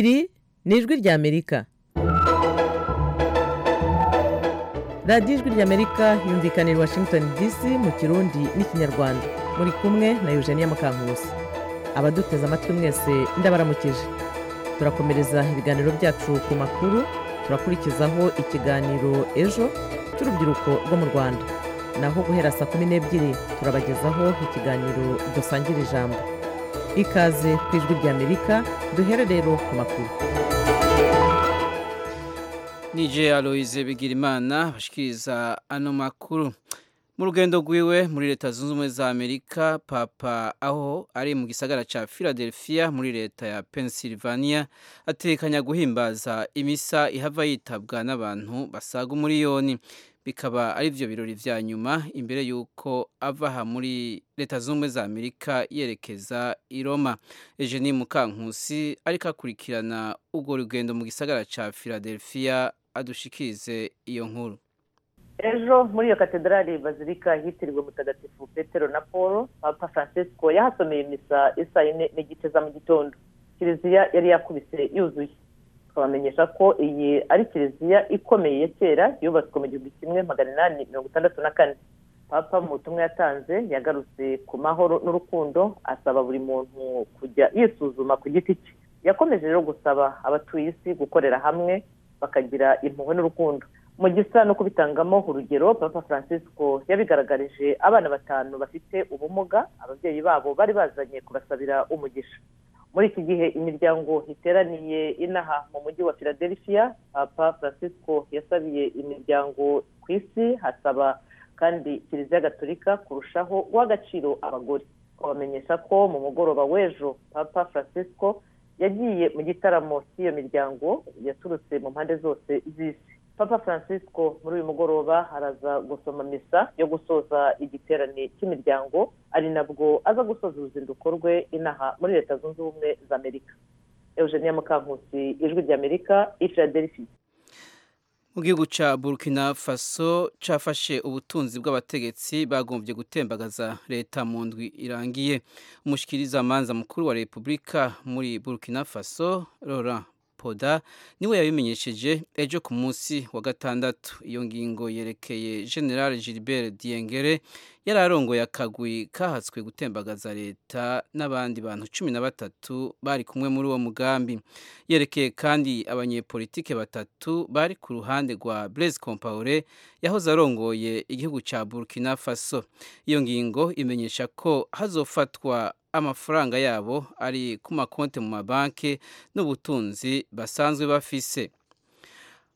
ni ijwi ry'amerika radiyo ijwi ry'amerika yumvikana i washington dc mu kirundi n'ikinyarwanda muri kumwe na eugenia mukankusi abaduteze amatwi mwese ndabaramukije turakomereza ibiganiro byacu ku makuru turakurikizaho ikiganiro ejo cy'urubyiruko rwo mu rwanda naho guhera saa kumi n'ebyiri turabagezaho ikiganiro dusangira ijambo ikaze ku ijwi ry'amerika duhere rero ku makuru nije aloyize bigirimana bashikiriza ano makuru mu rugendo rwiwe muri leta zunze ubumwe za amerika papa aho ari mu gisagara cya philadelphia muri leta ya pennsylvania atekanya guhimbaza imisa ihava yitabwa n'abantu basaga umuriyoni bikaba ari byo birori vya nyuma imbere y'uko ava aha muri leta zunze ubumwe za amerika yerekeza i roma ejeni mukankusi ariko akurikirana urwo rugendo mu gisagara cya philadelphia adushikirize iyo nkuru ejo muri iyo katedrali bazirika yitiriwe mutagatifu petero na paul papa francisco yahasomeye misa isa yine n'igice za mu gitondo kiliziya yari yakubise yuzuye twabamenyesha ko iyi ari kiliziya ikomeye ya kera yubatswe mu gihumbi kimwe magana inani mirongo itandatu na kane papa mu butumwa yatanze yagarutse ku mahoro n'urukundo asaba buri muntu kujya yisuzuma ku giti cye yakomeje rero gusaba abatuye isi gukorera hamwe bakagira impuhwe n'urukundo mu gisa no kubitangamo urugero papa francisco yabigaragarije abana batanu bafite ubumuga ababyeyi babo bari bazanye kubasabira umugisha muri iki gihe imiryango iteraniye inaha mu mujyi wa philadelphia papa francisco yasabiye imiryango ku isi hasaba kandi kiliziya gaturika kurushaho guha agaciro abagore babamenyesha ko mu mugoroba w'ejo papa francisco yagiye mu gitaramo cy'iyo miryango yaturutse mu mpande zose z'isi papa francisco muri uyu mugoroba araza gusoma misa yo gusoza igiterane cy'imiryango ari nabwo aza gusoza uruzinduko rwe inaha muri leta zunze ubumwe za amerika eugenia mukankusi ijwi ry'amerika philadelphia mu gihugu cya burkina faso cyafashe ubutunzi bw'abategetsi bagombye gutembagaza leta mu ndwi irangiye umushyikirizamanza mukuru wa repubulika muri burkina faso Laurent poda niwe yabimenyesheje ejo ku munsi wa gatandatu iyo ngingo yerekeye general gilbert diyengere yari arongoye akagwi kahatswe gutembagaza leta n'abandi bantu cumi na batatu bari kumwe muri uwo mugambi yerekeye kandi abanyepolitike batatu bari ku ruhande rwa blaise compaore yahoze arongoye igihugu cya burkina faso iyo ngingo imenyesha ko hazofatwa amafaranga yabo ari ku makonti mu mabanki n'ubutunzi basanzwe bafise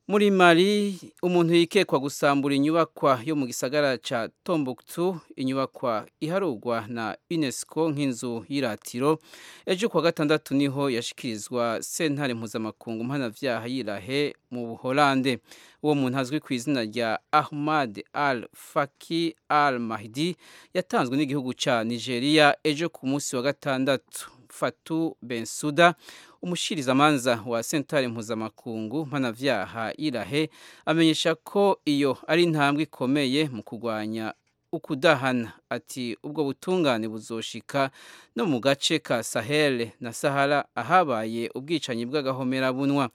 muri mari umuntu yikekwa gusambura inyubakwa yo mu gisagara cya tombuktu inyubakwa iharugwa na unesco nk'inzu y'iratiro ejo kuwa gatandatu niho yashyikirizwa sentare mpuzamakungu mpanabyaha yirahe mu buholande uwo muntu azwi ku izina rya ahmad al faki al mahdi yatanzwe n'igihugu cya nigeria ejo ku munsi wa gatandatu fatu bensuda umushyirizamanza wa sentare mpuzamakungu mpanabyaha irahe amenyesha ko iyo ari intambwe ikomeye mu kurwanya ukudahana ati ubwo butungane buzoshika no mu gace ka sahele na sahara ahabaye ubwicanyi bw'agahomerabunwa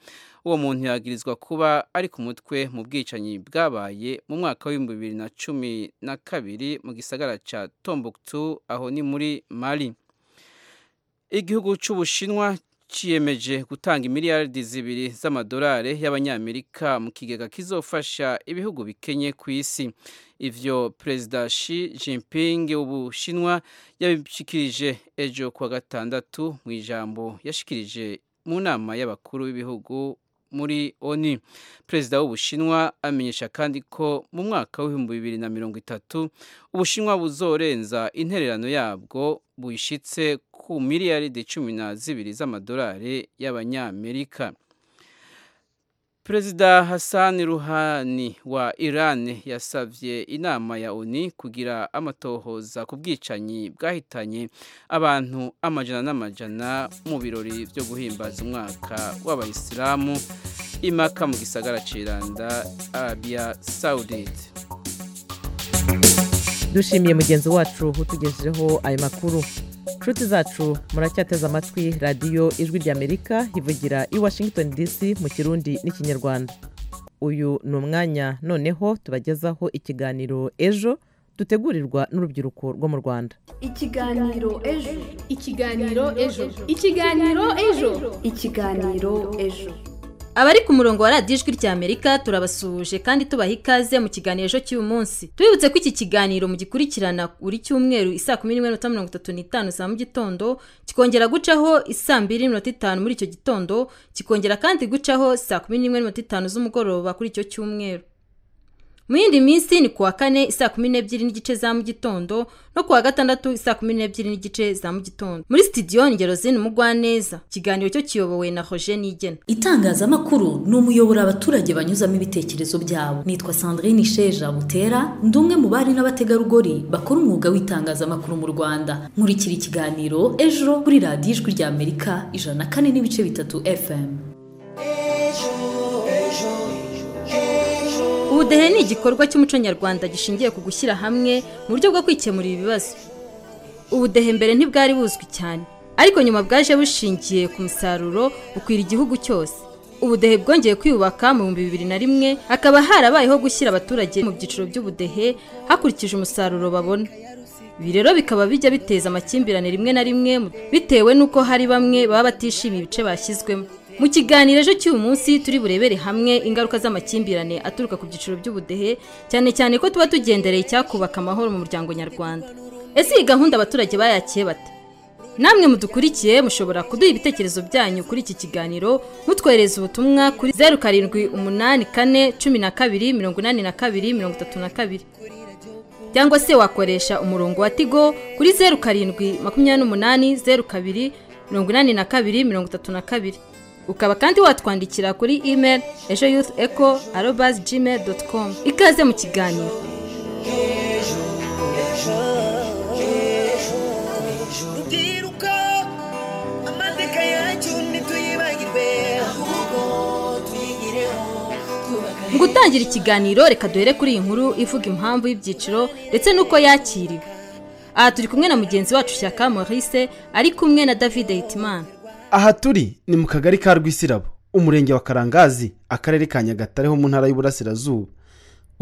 uwo muntu yagirizwa kuba ari ku mutwe mu bwicanyi bwabaye mu mwaka w'ibihumbi bibiri na cumi na kabiri mu gisagara cya tombuktu aho ni muri mali igihugu cy'ubushinwa cyiyemeje gutanga miliyaridi zibiri z'amadolari y'abanyamerika mu kigega kizofasha ibihugu bikenye ku isi ivyo perezida Xi Jinping w'ubushinwa yabishikirije ejo kuwa gatandatu mu ijambo yashikirije mu nama y'abakuru b'ibihugu muri oni perezida w'ubushinwa amenyesha kandi ko mu mwaka w'ibihumbi bibiri na mirongo itatu ubushinwa buzorenza intererano yabwo buyishyitse ku miliyaridi cumi na zibiri z'amadolari y'abanyamerika perezida hassan ruhani wa iran yasabye inama ya oni kugira amatohoza ku bwicanyi bwahitanye abantu amajana n'amajana mu birori byo guhimbaza umwaka w'abayisilamu imaka mu gisagara ciranda arabia saudite dushimiye mugenzi wacu utugejejeho ayo makuru nshuti zacu muracyateze amatwi radiyo ijwi ry'amerika ivugira i washington dc mu kirundi n'ikinyarwanda uyu ni umwanya noneho tubagezaho ikiganiro ejo dutegurirwa n'urubyiruko rwo mu rwanda ikiganiro ejo ikiganiro ejo ikiganiro ejo ikiganiro ejo abari ku murongo wa radiyo ijwi ry'amerika turabasuhuje kandi tubaha ikaze mu kiganiro ejo cy'uyu munsi tubibutse ko iki kiganiro mugikurikirana buri cyumweru isaa kumi n'imwe n'umunota mirongo itatu n'itanu za mu gitondo kikongera gucaho isaa mbiri n'iminota itanu muri icyo gitondo kikongera kandi gucaho saa kumi n'imwe n'iminota itanu z'umugoroba kuri icyo cyumweru mu yindi minsi ni kuwa kane isaa kumi n'ebyiri n'igice za mu gitondo no kuwa gatandatu isaa kumi n'ebyiri n'igice za mu gitondo muri sitidiyo ngero zini mugwaneza ikiganiro cyo kiyobowe na roger nigena itangazamakuru ni umuyoboro abaturage banyuzamo ibitekerezo byabo nitwa sandrine sheja butera ndi umwe mu bari n'abategarugori bakora umwuga w'itangazamakuru mu rwanda nkurikira ikiganiro ejo kuri radiyo ijwi ry'amerika ijana na kane n'ibice bitatu fm ubudehe ni igikorwa cy'umuco nyarwanda gishingiye ku gushyira hamwe mu buryo bwo kwikemurira ibibazo ubudehe mbere ntibwari buzwi cyane ariko nyuma bwaje bushingiye ku musaruro bukwira igihugu cyose ubudehe bwongeye kwiyubaka mu bihumbi bibiri na rimwe hakaba harabayeho gushyira abaturage mu byiciro by'ubudehe hakurikije umusaruro babona ibi rero bikaba bijya biteza amakimbirane rimwe na rimwe bitewe n'uko hari bamwe baba batishimiye ibice bashyizwemo mu kiganiro ejo cy'uyu munsi turi burebere hamwe ingaruka z'amakimbirane aturuka ku byiciro by'ubudehe cyane cyane ko tuba tugendereye icyakubaka amahoro mu muryango nyarwanda ese iyi gahunda abaturage bayakiye bate namwe mudukurikiye mushobora kuduha ibitekerezo byanyu kuri iki kiganiro mutwohereza ubutumwa kuri zeru karindwi umunani kane cumi na kabiri mirongo inani na kabiri mirongo itatu na kabiri cyangwa se wakoresha umurongo wa tigo kuri zeru karindwi makumyabiri n'umunani zeru kabiri mirongo inani na kabiri mirongo itatu na kabiri ukaba kandi watwandikira kuri email ejo yuth eco arobazi gmail doti komu ikaze mu kiganiro rubyiruko amateka yacu ntituyibagirwe ahubwo tuyigireho twubaka mu gutangira ikiganiro reka duhere kuri iyi nkuru ivuga impamvu y'ibyiciro ndetse n'uko yakiriwe aha turi kumwe na mugenzi wacu shyaka maurice ari kumwe na david hitimana aha turi ni mu kagari ka rwisirabo umurenge wa karangazi akarere ka nyagatare ho mu ntara y'uburasirazuba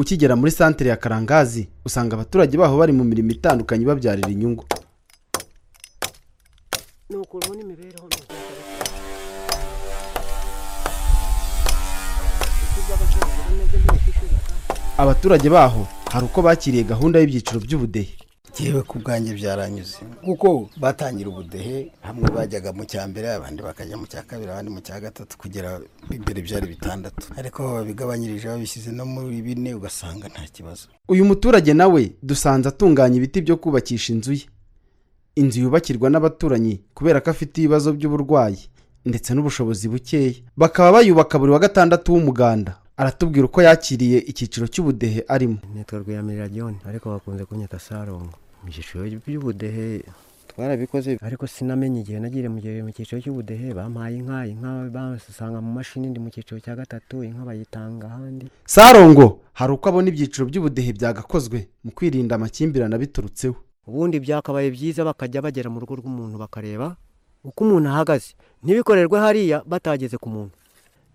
ukigera muri santere ya karangazi usanga abaturage baho bari mu mirimo itandukanye ibabyarira inyungu abaturage baho hari uko bakiriye gahunda y'ibyiciro by'ubudehe yewe ku bwanjye byaranyuze kuko batangira ubudehe hamwe bajyaga mu cya mbere abandi bakajya mu cya kabiri abandi mu cya gatatu kugera imbere byari bitandatu ariko babigabanyirije babishyize no muri bine ugasanga nta kibazo uyu muturage nawe dusanze atunganya ibiti byo kubakisha inzu ye inzu yubakirwa n'abaturanyi kubera ko afite ibibazo by'uburwayi ndetse n'ubushobozi bukeya bakaba bayubaka buri wa gatandatu w'umuganda aratubwira uko yakiriye icyiciro cy'ubudehe arimo nitwa rwiyamirira john ariko bakunze kunyita sarongo mu cyiciro by'ubudehe twarabikoze ariko sinamenye igihe nagiye mu gihe mu cyiciro cy'ubudehe bampaye inka inka basanga mu mashini ndi mu cyiciro cya gatatu inka bayitanga ahandi sarongo hari uko abona ibyiciro by'ubudehe byagakozwe mu kwirinda amakimbirane abiturutseho ubundi byakabaye byiza bakajya bagera mu rugo rw'umuntu bakareba uko umuntu ahagaze ntibikorerwe hariya batageze ku muntu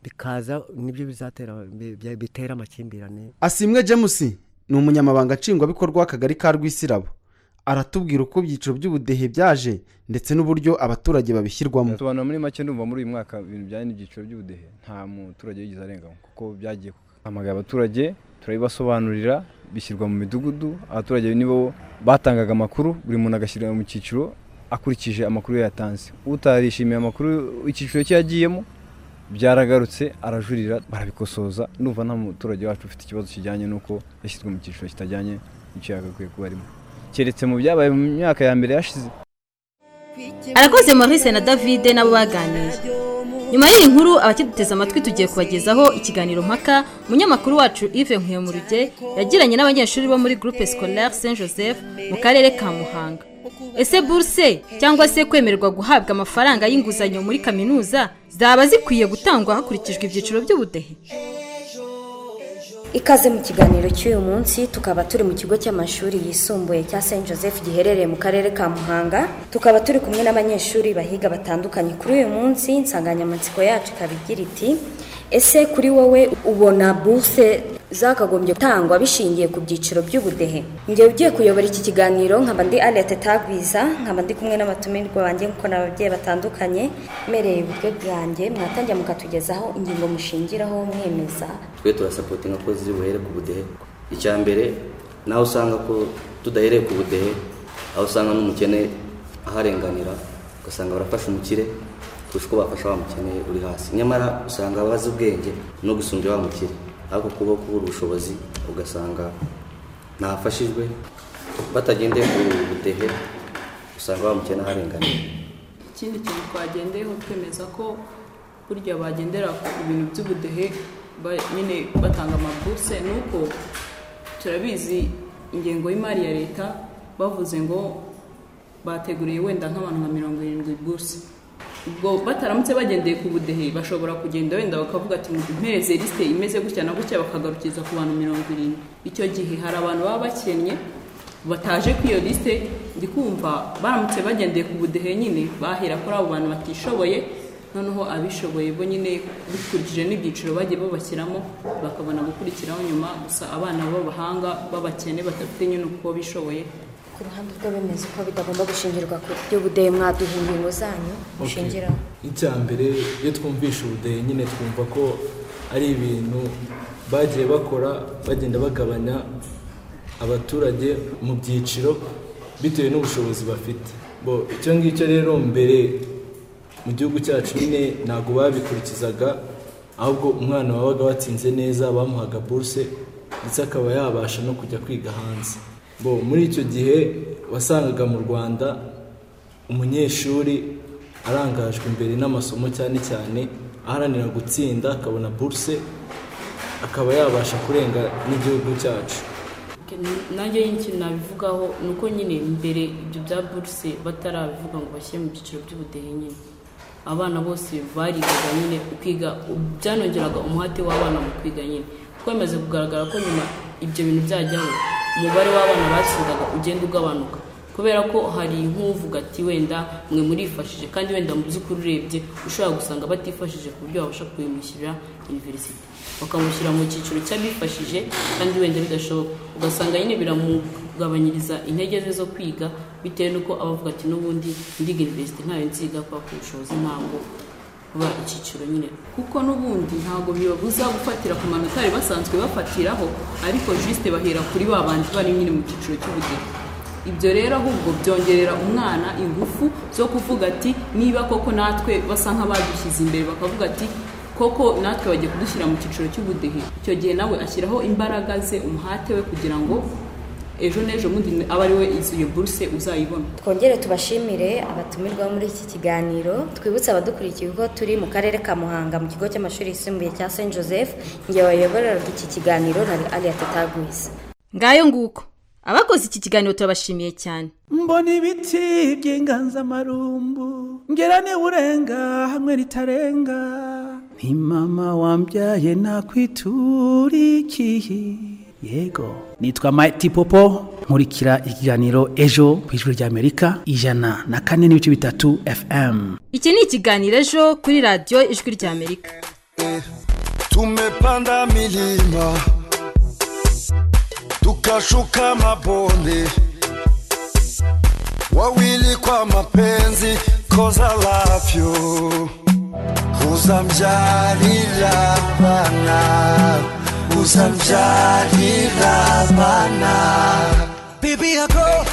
bikaza nibyo bizatera bitera amakimbirane asimwe james ni umunyamabanga nshingwabikorwa w'akagari ka rwisirabo aratubwira uko ibyiciro by'ubudehe byaje ndetse n'uburyo abaturage babishyirwamo tubanura muri make ndumva muri uyu mwaka ibintu bijyanye n'ibyiciro by'ubudehe nta muturage wigeze arengamo kuko byagiye hamagara abaturage turabibasobanurira bishyirwa mu midugudu abaturage nibo batangaga amakuru buri muntu agashyirwa mu cyiciro akurikije amakuru yatanze utarishimiye amakuru icyiciro cye yagiyemo byaragarutse arajurira barabikosoza numva nta muturage wacu ufite ikibazo kijyanye n'uko yashyizwe mu cyiciro kitajyanye n'icyo yagakwiye kuba arimo keretse mu byabaye mu myaka ya mbere yashize arakoze maurice na david nabo baganiriye nyuma y'iyi nkuru abakiduteze amatwi tugiye kubagezaho ikiganiro mpaka umunyamakuru wacu yves nkuyemuruge yagiranye n'abanyeshuri bo muri groupe scolaire saint joseph mu karere ka muhanga ese buruse cyangwa se kwemererwa guhabwa amafaranga y'inguzanyo muri kaminuza zaba zikwiye gutangwa hakurikijwe ibyiciro by'ubudehe ikaze mu kiganiro cy'uyu munsi tukaba turi mu kigo cy'amashuri yisumbuye cya Saint Joseph giherereye mu karere ka Muhanga tukaba turi kumwe n'abanyeshuri bahiga batandukanye kuri uyu munsi insanganyamatsiko yacu ikaba igira iti ese kuri wowe ubona buruse zakagombye gutangwa bishingiye ku byiciro by'ubudehe njyewe ugiye kuyobora iki kiganiro nkaba ndi Annette Tagwiza nkaba ndi kumwe n'abatumirwa banjye kuko ni ababyeyi batandukanye mpereye uburyo bwanjye mwatangira mukatugezaho ingingo mushingiraho mwemeza twe turasapotinga ko ziri buhere ku budehe icya mbere nawe usanga ko tudahereye ku budehe aho usanga n'umukene aharenganira ugasanga barafasha umukire kurusha uko bafasha wa mukene uri hasi nyamara usanga abazi ubwenge no gusumbya wa mukire ariko kuba kubura ubushobozi ugasanga ntafashijwe batagendeye ku budehe usanga wa mukene aharenganira ikindi kintu twagendeyeho twemeza ko burya bagendera ku bintu by'ubudehe ba- nyine batanga amabuse ni uko turabizi ingengo y'imari ya leta bavuze ngo bateguriye wenda nk'abantu nka mirongo irindwi buruse ubwo bataramutse bagendeye ku budehe bashobora kugenda wenda bakavuga ati mpereze lisite imeze gutya na gutya bakagarukiza ku bantu mirongo irindwi icyo gihe hari abantu baba bakennye bataje kuri iyo lisite ndi kumva baramutse bagendeye ku budehe nyine bahera kuri abo bantu batishoboye noneho abishoboye bo nyine bikurikije n'ibyiciro bagiye babashyiramo bakabona gukurikiraho nyuma gusa abana b'abahanga b'abakene badafite nyine uko bishoboye ku ruhande rw'abemeza ko bitagomba gushingirwa ku by'ubudehe mwaduha ingingo zanyu mushingiraho icya mbere iyo twumvisha ubudehe nyine twumva ko ari ibintu bagiye bakora bagenda bagabanya abaturage mu byiciro bitewe n'ubushobozi bafite bo icyo ngicyo rero mbere mu gihugu cyacu nyine ntabwo babikurikizaga ahubwo umwana wabaga watsinze neza bamuhaga buruse ndetse akaba yabasha no kujya kwiga hanze bo muri icyo gihe wasangaga mu rwanda umunyeshuri arangajwe imbere n'amasomo cyane cyane aharanira gutsinda akabona buruse akaba yabasha kurenga n'igihugu cyacu nanjye y'ikintu nabivugaho ni uko nyine mbere ibyo bya buruse batarabivuga ngo bashyire mu byiciro by'ubudehe nyine abana bose barigaga nyine kwiga byanongeraga umuhate w'abana mu kwiga nyine kuko bimaze kugaragara ko nyuma ibyo bintu byajyaho umubare w'abana batsindaga ugenda ugabanuka kubera ko hari nk'uvuga ati wenda mwe murifashije kandi wenda mu by'ukuri urebye ushobora gusanga batifashije ku buryo babasha kubimushyirira iniverisite bakamushyira mu cyiciro cy'abifashije kandi wenda bidashoboka ugasanga nyine biramugabanyiriza intege ze zo kwiga bitewe n'uko aba avuga ati n'ubundi ndiga iniverisite ntayo nziga kubera ko ubushobozi ntabwo kuba icyiciro nyine kuko n'ubundi ntabwo bibabuza gufatira ku manota bari basanzwe bafatiraho ariko jisite bahera kuri ba bandi bari nyine mu cyiciro cy'ubudehe ibyo rero ahubwo byongerera umwana ingufu zo kuvuga ati niba koko natwe basa nk'abadushyize imbere bakavuga ati koko natwe bagiye kudushyira mu cyiciro cy'ubudehe icyo gihe nawe ashyiraho imbaraga ze umuhate we kugira ngo ejo n'ejo bundi abe ari we iyo buruse uzayibona twongere tubashimire abatumirwa muri iki kiganiro twibutse abadukurikiye ko turi mu karere ka muhanga mu kigo cy'amashuri yisumbuye cya saint joseph ngewe wayoboraga iki kiganiro nari ariya tutagwiza ngayo nguko abakoze iki kiganiro turabashimiye cyane mbona ibiti by'inganzamarumbu ngera urenga hamwe ritarenga ni mama wambyaye nakwiturikiye yego nitwa Mighty Popo nkurikira ikiganiro ejo ku ijwi rya Amerika ijana na kane n'ibice bitatu FM iki ni ikiganiro ejo kuri radiyo ijwi rya amerika tumepanda milima tukashuka mabonde wawili kwa mapenzi koza lafyo uzamjalila bana uzamjalila bana Baby, I go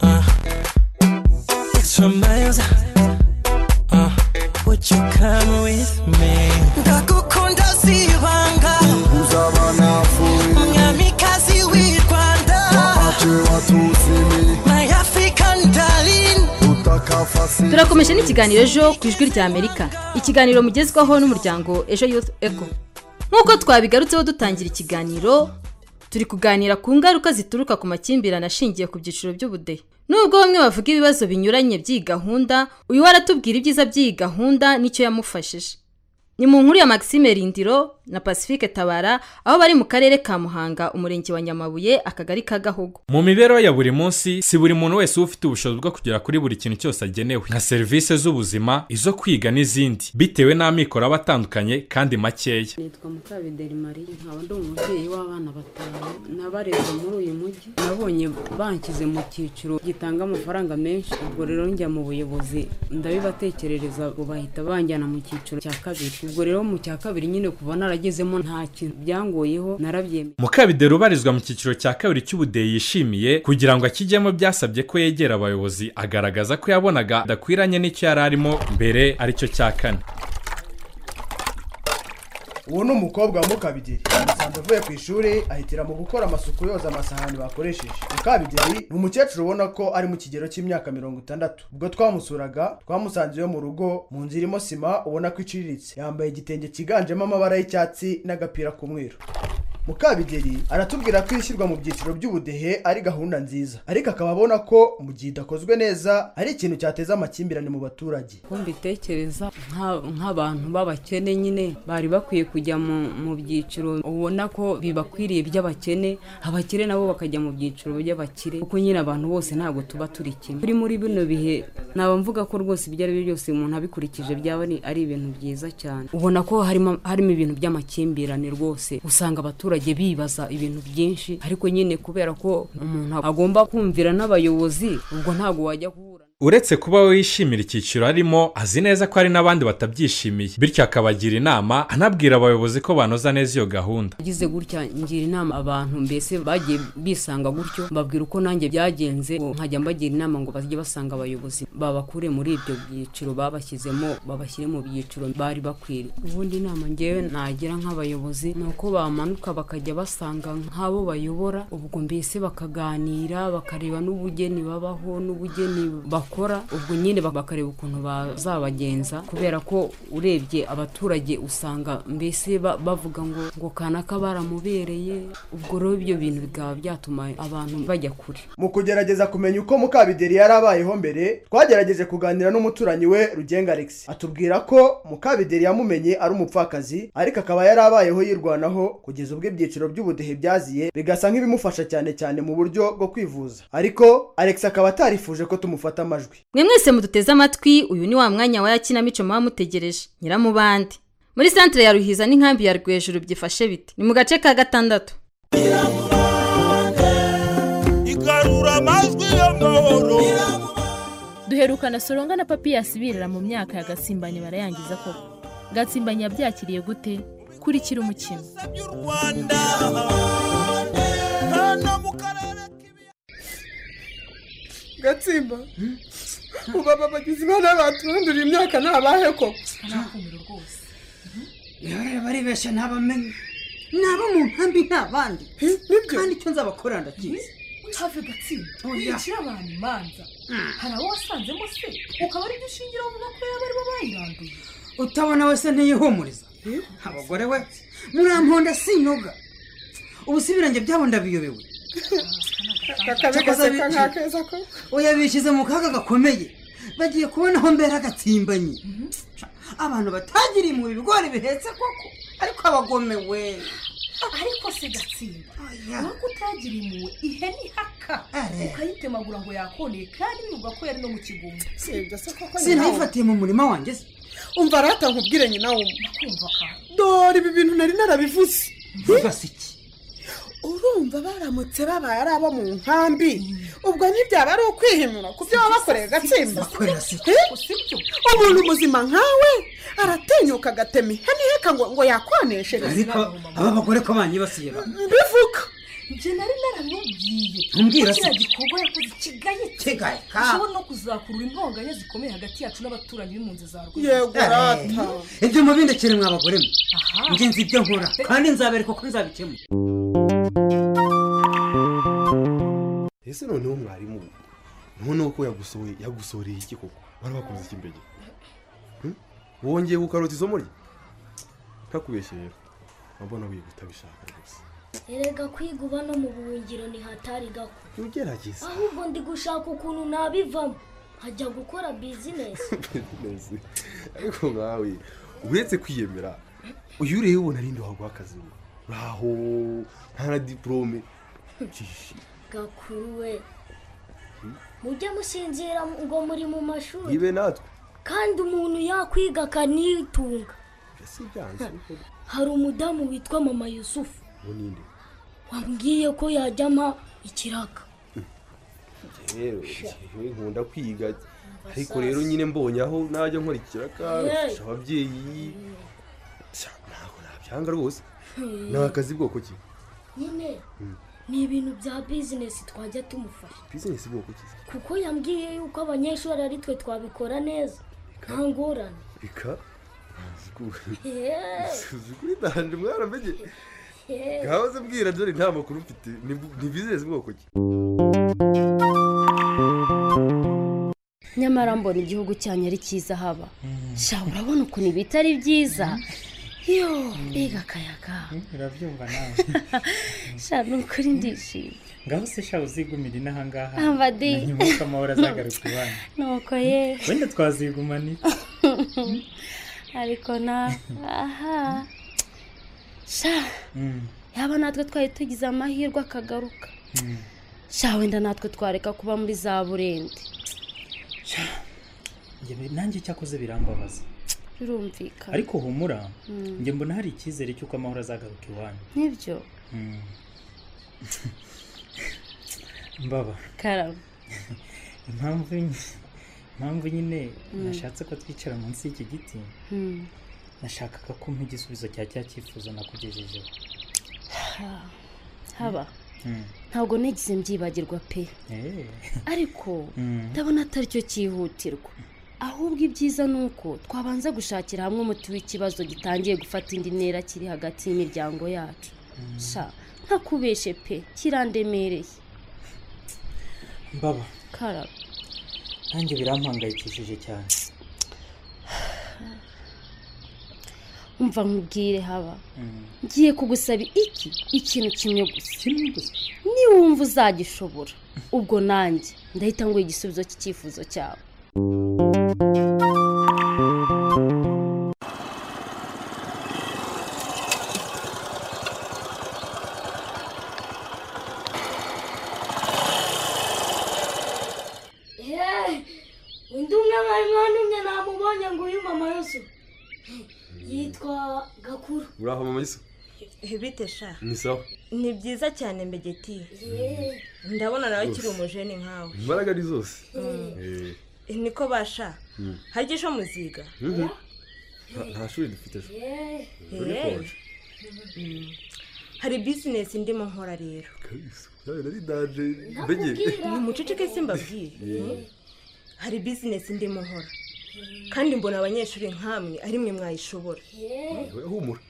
uh, extra miles. Uh, would you come with me? Ndagukunda sibanga mwamikazi w'i Rwanda my African darling turakomeje n'ikiganiro ejo ku ijwi rya amerika ikiganiro mugezwaho n'umuryango ejo yufu eko nk'uko twabigarutseho dutangira ikiganiro turi kuganira ku ngaruka zituruka ku makimbirane ashingiye ku byiciro by'ubudehe nubwo bamwe bavuga ibibazo binyuranye by'iyi gahunda uyu we aratubwira ibyiza by'iyi gahunda n'icyo yamufashije ni mu nkuru ya maxime rindiro na pacifique tabara aho bari mu karere ka muhanga umurenge wa nyamabuye akagari ka gahogo mu mibereho ya buri munsi si buri muntu wese uba ufite ubushobozi bwo kugera kuri buri kintu cyose agenewe nka serivisi z'ubuzima izo kwiga n'izindi bitewe n'amikoro aba atandukanye kandi makeya nitwa mukabideri mariya nkaba ndi umubyeyi w'abana batanu n'abarerwa muri uyu mujyi nabonye banshyize mu cyiciro gitanga amafaranga menshi ubwo rero njya mu buyobozi ndabibatekerereza ngo bahita banjyana mu cyiciro cya kabiri ubwo rero mu cya kabiri nyine kuva naragezemo nta kintu byangoyeho narabyemeye mukabideri ubarizwa mu cyiciro cya kabiri cy'ubudeyi yishimiye kugira ngo akijyemo byasabye ko yegera abayobozi agaragaza ko yabonaga adakwiranye n'icyo yari arimo mbere aricyo cya kane uwo ni umukobwa wa mukabigeri asanzwe avuye ku ishuri ahitiramo gukora amasuku yoza amasahani bakoresheje mukabigeri ni umukecuru ubona ko ari mu kigero cy'imyaka mirongo itandatu ubwo twamusuraga twamusanze iwe mu rugo mu nzu irimo sima ubona ko iciriritse yambaye igitenge cyiganjemo amabara y'icyatsi n'agapira k'umweru mukabigeri aratubwira ko ishyirwa mu byiciro by'ubudehe ari gahunda nziza ariko akaba abona ko mu gihe idakozwe neza ari ikintu cyateza amakimbirane mu baturage ko mbitekereza nka- nk'abantu b'abakene nyine bari bakwiye kujya mu mu byiciro ubona ko bibakwiriye by'abakene abakire nabo bakajya mu byiciro by'abakire kuko nyine abantu bose ntabwo tuba turi kimwe kuri muri bino bihe naba mvuga ko rwose ibyo ari byo byose umuntu abikurikije byaba ari- ari ibintu byiza cyane ubona ko harimo harimo ibintu by'amakimbirane rwose usanga abaturage bibaza ibintu byinshi ariko nyine kubera ko umuntu agomba kumvira n'abayobozi ubwo ntabwo wajya ku uretse kuba we yishimira icyiciro arimo azi neza ko hari n'abandi batabyishimiye bityo akabagira inama anabwira abayobozi ko banoza neza iyo gahunda agize gutya ngira inama abantu mbese bagiye bisanga gutyo mbabwira uko nanjye byagenze ngo nkajya mbagira inama ngo bajye basanga abayobozi babakure muri ibyo byiciro babashyizemo babashyire mu byiciro bari bakwiriye ubundi inama ngewe nagira nk'abayobozi ni uko bamanuka bakajya basanga nk'abo bayobora ubwo mbese bakaganira bakareba n'ubugeni babaho n'ubugeni bakora ubwo nyine bakareba ukuntu bazabagenza kubera ko urebye abaturage usanga mbese ba- bavuga ngo ngo kanaka baramubereye ubwo rero ibyo bintu bikaba byatuma abantu bajya kure mu kugerageza kumenya uko mukabideri yari abayeho mbere twagerageje kuganira n'umuturanyi we rugenga alex atubwira ko mukabideri yamumenye ari umupfakazi ariko akaba yari abayeho yirwanaho kugeza ubwo ibyiciro by'ubudehe byaziye bigasa nk'ibimufasha cyane cyane mu buryo bwo kwivuza ariko alex akaba atarifuje ko tumufata amajwi mwe mwese muduteze amatwi uyu ni wa mwanya wa ya kinamico muba mutegereje nyiramubande muri santire ya ruhiza n'inkambi ya rwejuru byifashe bite ni mu gace ka gatandatu igarura amajwi y'amahoro duherukana soronga na papiyasi birira mu myaka ya gatsimbanye barayangiza koko gatsimbanye yabyakiriye gute kurikira umukino gatsimba ubu aba bagizi ba n'abaturandurira imyaka ni abahe ko rero baribeshya ntabamenye ni abo mu nkambi ni abandi kandi icyo nzabakorera ndakizi have gatsinda Oya. wicira abantu imanza hari abo wasanzemo se ukaba ari byo ushingira uvuga ko yaba ari bo bayiranduye utabona wese ntiyihumuriza abagore we muramponda sinoga ubu si ibirenge byabo ndabiyobewe akabi gaseka nk'akeza ko oya bishyize mu kaga gakomeye bagiye kubona aho mbera gatsimbanye abantu batagiriye mu bigori bihetse koko ariko abagomewe ariko se gatsinda nuko utagira impuhwe ihene ihaka ukayitemagura ngo yakoneye kandi bivuga ko yari no mu kigunda sibyo se koko sinayifatiye mu murima wanjye se umva rata nkubwire nyina wumva dore ibi bintu nari narabivuze bibase iki urumva baramutse babaye ari abo mu nkambi ubwo ntibyaba ari ukwihimura ku byo baba bakoreye gatsimba Eh? umuntu muzima nkawe aratinyuka agatema ihene iheka ngo ngo yakwaneshereze ariko aba bagore ko banyibasiye ba mbivuga njye nari naramubwiye Umbwira ko kiriya se. gikorwa yakoze kigaye Kigaye ka. gishobora no kuzakurura intonganya zikomeye hagati yacu n'abaturanyi b'impunzi za rwanda Eh, ibyo mubindekere mwa bagore mwe njye nzi ibyo nkora kandi nzabereka uko nzabikemura ese noneho mwarimu we, noneho ko yagusohoye yagusohoreye iki koko bari bakoze iki mbere Hmm? wongeye gukarota isomo rye ntakubeshye rero urabona wiga utabishaka rwose erega kwiga uba no mu buhungiro ntihatari gako ugerageza ahubwo ndi gushaka ukuntu nabivamo nkajya gukora bizinesi Neza. ariko nkawe uretse kwiyemera uyu ureba ubona ninde waguha akazi ngo uraho nta na diporome gakuru we mujye musinzira ngo muri mu mashuri ibe natwe kandi umuntu yakwiga akanitunga si ibyanzu hari umudamu witwa mama yusufu ubu ninde wambwiye ko yajya ampa ikiraka rero yewe nkunda kwiga ariko rero nyine mbonye aho najya nkora ikiraka gufasha ababyeyi sha, ntabwo nabyanga rwose ni akazi bwoko ki nyine Mm. ni ibintu bya bizinesi twajya tumufasha bizinesi bwoko ki kuko yambwiye yuko abanyeshuri ari twe twabikora neza nta ngorane bika Yeee. kuri danje mwana mbege Yeee. gahoze mbwira dore nta makuru mfite ni bu- ni bizinesi bwoko ki nyamara mbona igihugu cyanyu ari cyiza haba sha urabona ukuntu ibi bitari byiza yo mbega akayaga urabyumva nawe sha ni ukuri ndishimye ngaho se shawe uzigumira inahangaha Abadi. na nyuma amahoro azagaruka iwanyu nuko ye wenda twazigumana iki ariko nawe aha sha Mm, yaba natwe twari tugize amahirwe akagaruka mm. sha wenda natwe twareka kuba muri za burende Njye bi- nanjye icyakoze birambabaza birumvikana ariko humura Mm. njye mbona hari icyizere cy'uko amahoro azagaruka iwanyu nibyo Mm. mbaba karama impamvu ny- impamvu nyine Mm. nashatse ko twicara munsi y'iki giti Hmm. nashakaga ko mpa igisubizo cya cya cyifuzo nakugejejeho Ha. haba Mm. ntabwo nigeze mbyibagirwa pe Eh. ariko Mm. ndabona atari cyo cyihutirwa ahubwo ibyiza ni uko twabanza gushakira hamwe umuti w'ikibazo gitangiye gufata indi ntera kiri hagati y'imiryango yacu sha ntakubeshe pe kirandemereye mbaba karaba nanjye birampangayikishije cyane umva nkubwire haba Mm. ngiye kugusaba iki ikintu kimwe gusa niwumva uzagishobora ubwo nanjye ndahita nguha igisubizo cy'icyifuzo cyawe Yeee. undi umwe mwari mwantumye namubonye ngo uyu mama yusufu yitwa gakuru uraho mama yisa bite sha ni sawa ni byiza cyane mbegeti Yeee. ndabona nawe akiri Rwose. umujeni nkawe imbaraga ni zose Mm. Eh, niko basha mm. harya ejo muziga Mhm. Nta- nta shuri dufite ejo Uri Hey. konje. Mm. hari bizinesi ndimo nkora rero nawe nari danje mbege umuceceke simbabwiye Yeah. Mm. hari bizinesi ndimo nkora kandi mbona abanyeshuri nk'amwe ari mwe mwayishobora Oya, humura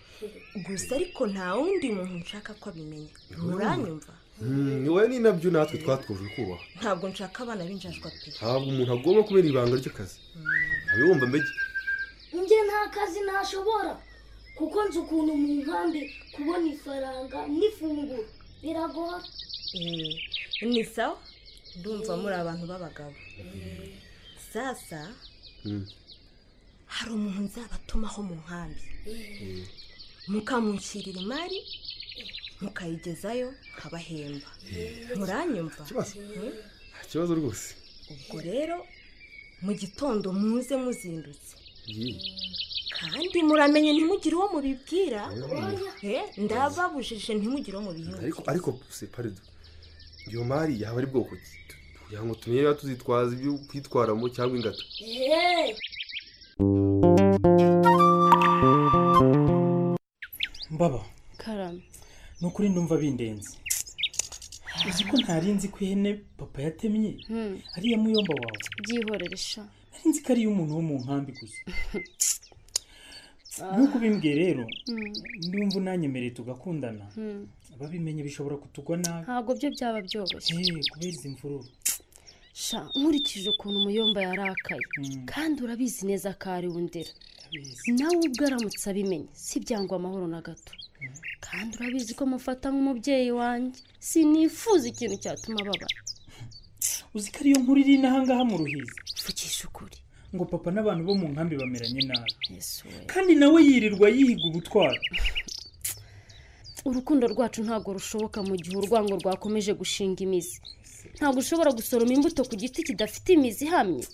gusa ariko nta wundi muntu nshaka ko abimenya muranyumva Mm, wowe ni nabyo natwe twatwujwe kubaha ntabwo nshaka abana b'injajwa pe ntabwo umuntu agomba kubera ibanga ry'akazi ntawe wumva mbege njye nta kazi ntashobora kuko nzi ukuntu mu nkambi kubona ifaranga n'ifunguro biragora Eh, ni sawa ndumva muri abantu b'abagabo sasa Mm. hari umuntu nzabatumaho mu nkambi mukamushyirira imari mukayigezayo nkabahemba muranyumva Mm? nta kibazo rwose ubwo rero mu gitondo muze muzindutse kandi muramenye ntimugire uwo mubibwira Oya. Eh, ndababujije ntimugire uwo mubihindura ariko ariko se parido iyo mari yaba ari bwoko ki kugira ngo tumenye niba tuzitwaza ibyo kwitwaramo cyangwa ingata Yeee. mbaba karame ni ukuri ndumva bindenze uzi ko ntari nzi ko ihene papa yatemye Hmm. ariya muyomba wawe byihorere sha nari nzi ko ari iy'umuntu wo mu nkambi gusa nk'uko ubimbwiye rero Mm. ndumva unanyemereye tugakundana Hmm. ababimenye bishobora kutugwa nabi ntabwo byo byaba byoroshye Eh, kubera izi mvururu sha nkurikije ukuntu umuyomba yarakaye kandi urabizi neza ko ari wundera nawe ubwo aramutse abimenye si byangwa amahoro na gato kandi urabizi ko mufata nk'umubyeyi wanjye sinifuza ikintu cyatuma ababara uzi ko ariyo nkuru iri inahangaha mu ruhizi mvukisha ukuri ngo papa n'abantu bo mu nkambi bameranye nabi kandi nawe yirirwa yihiga ubutwari urukundo rwacu ntabwo rushoboka mu gihe urwango rwakomeje gushinga imizi ntabwo ushobora gusoroma imbuto ku giti kidafite imizi ihamye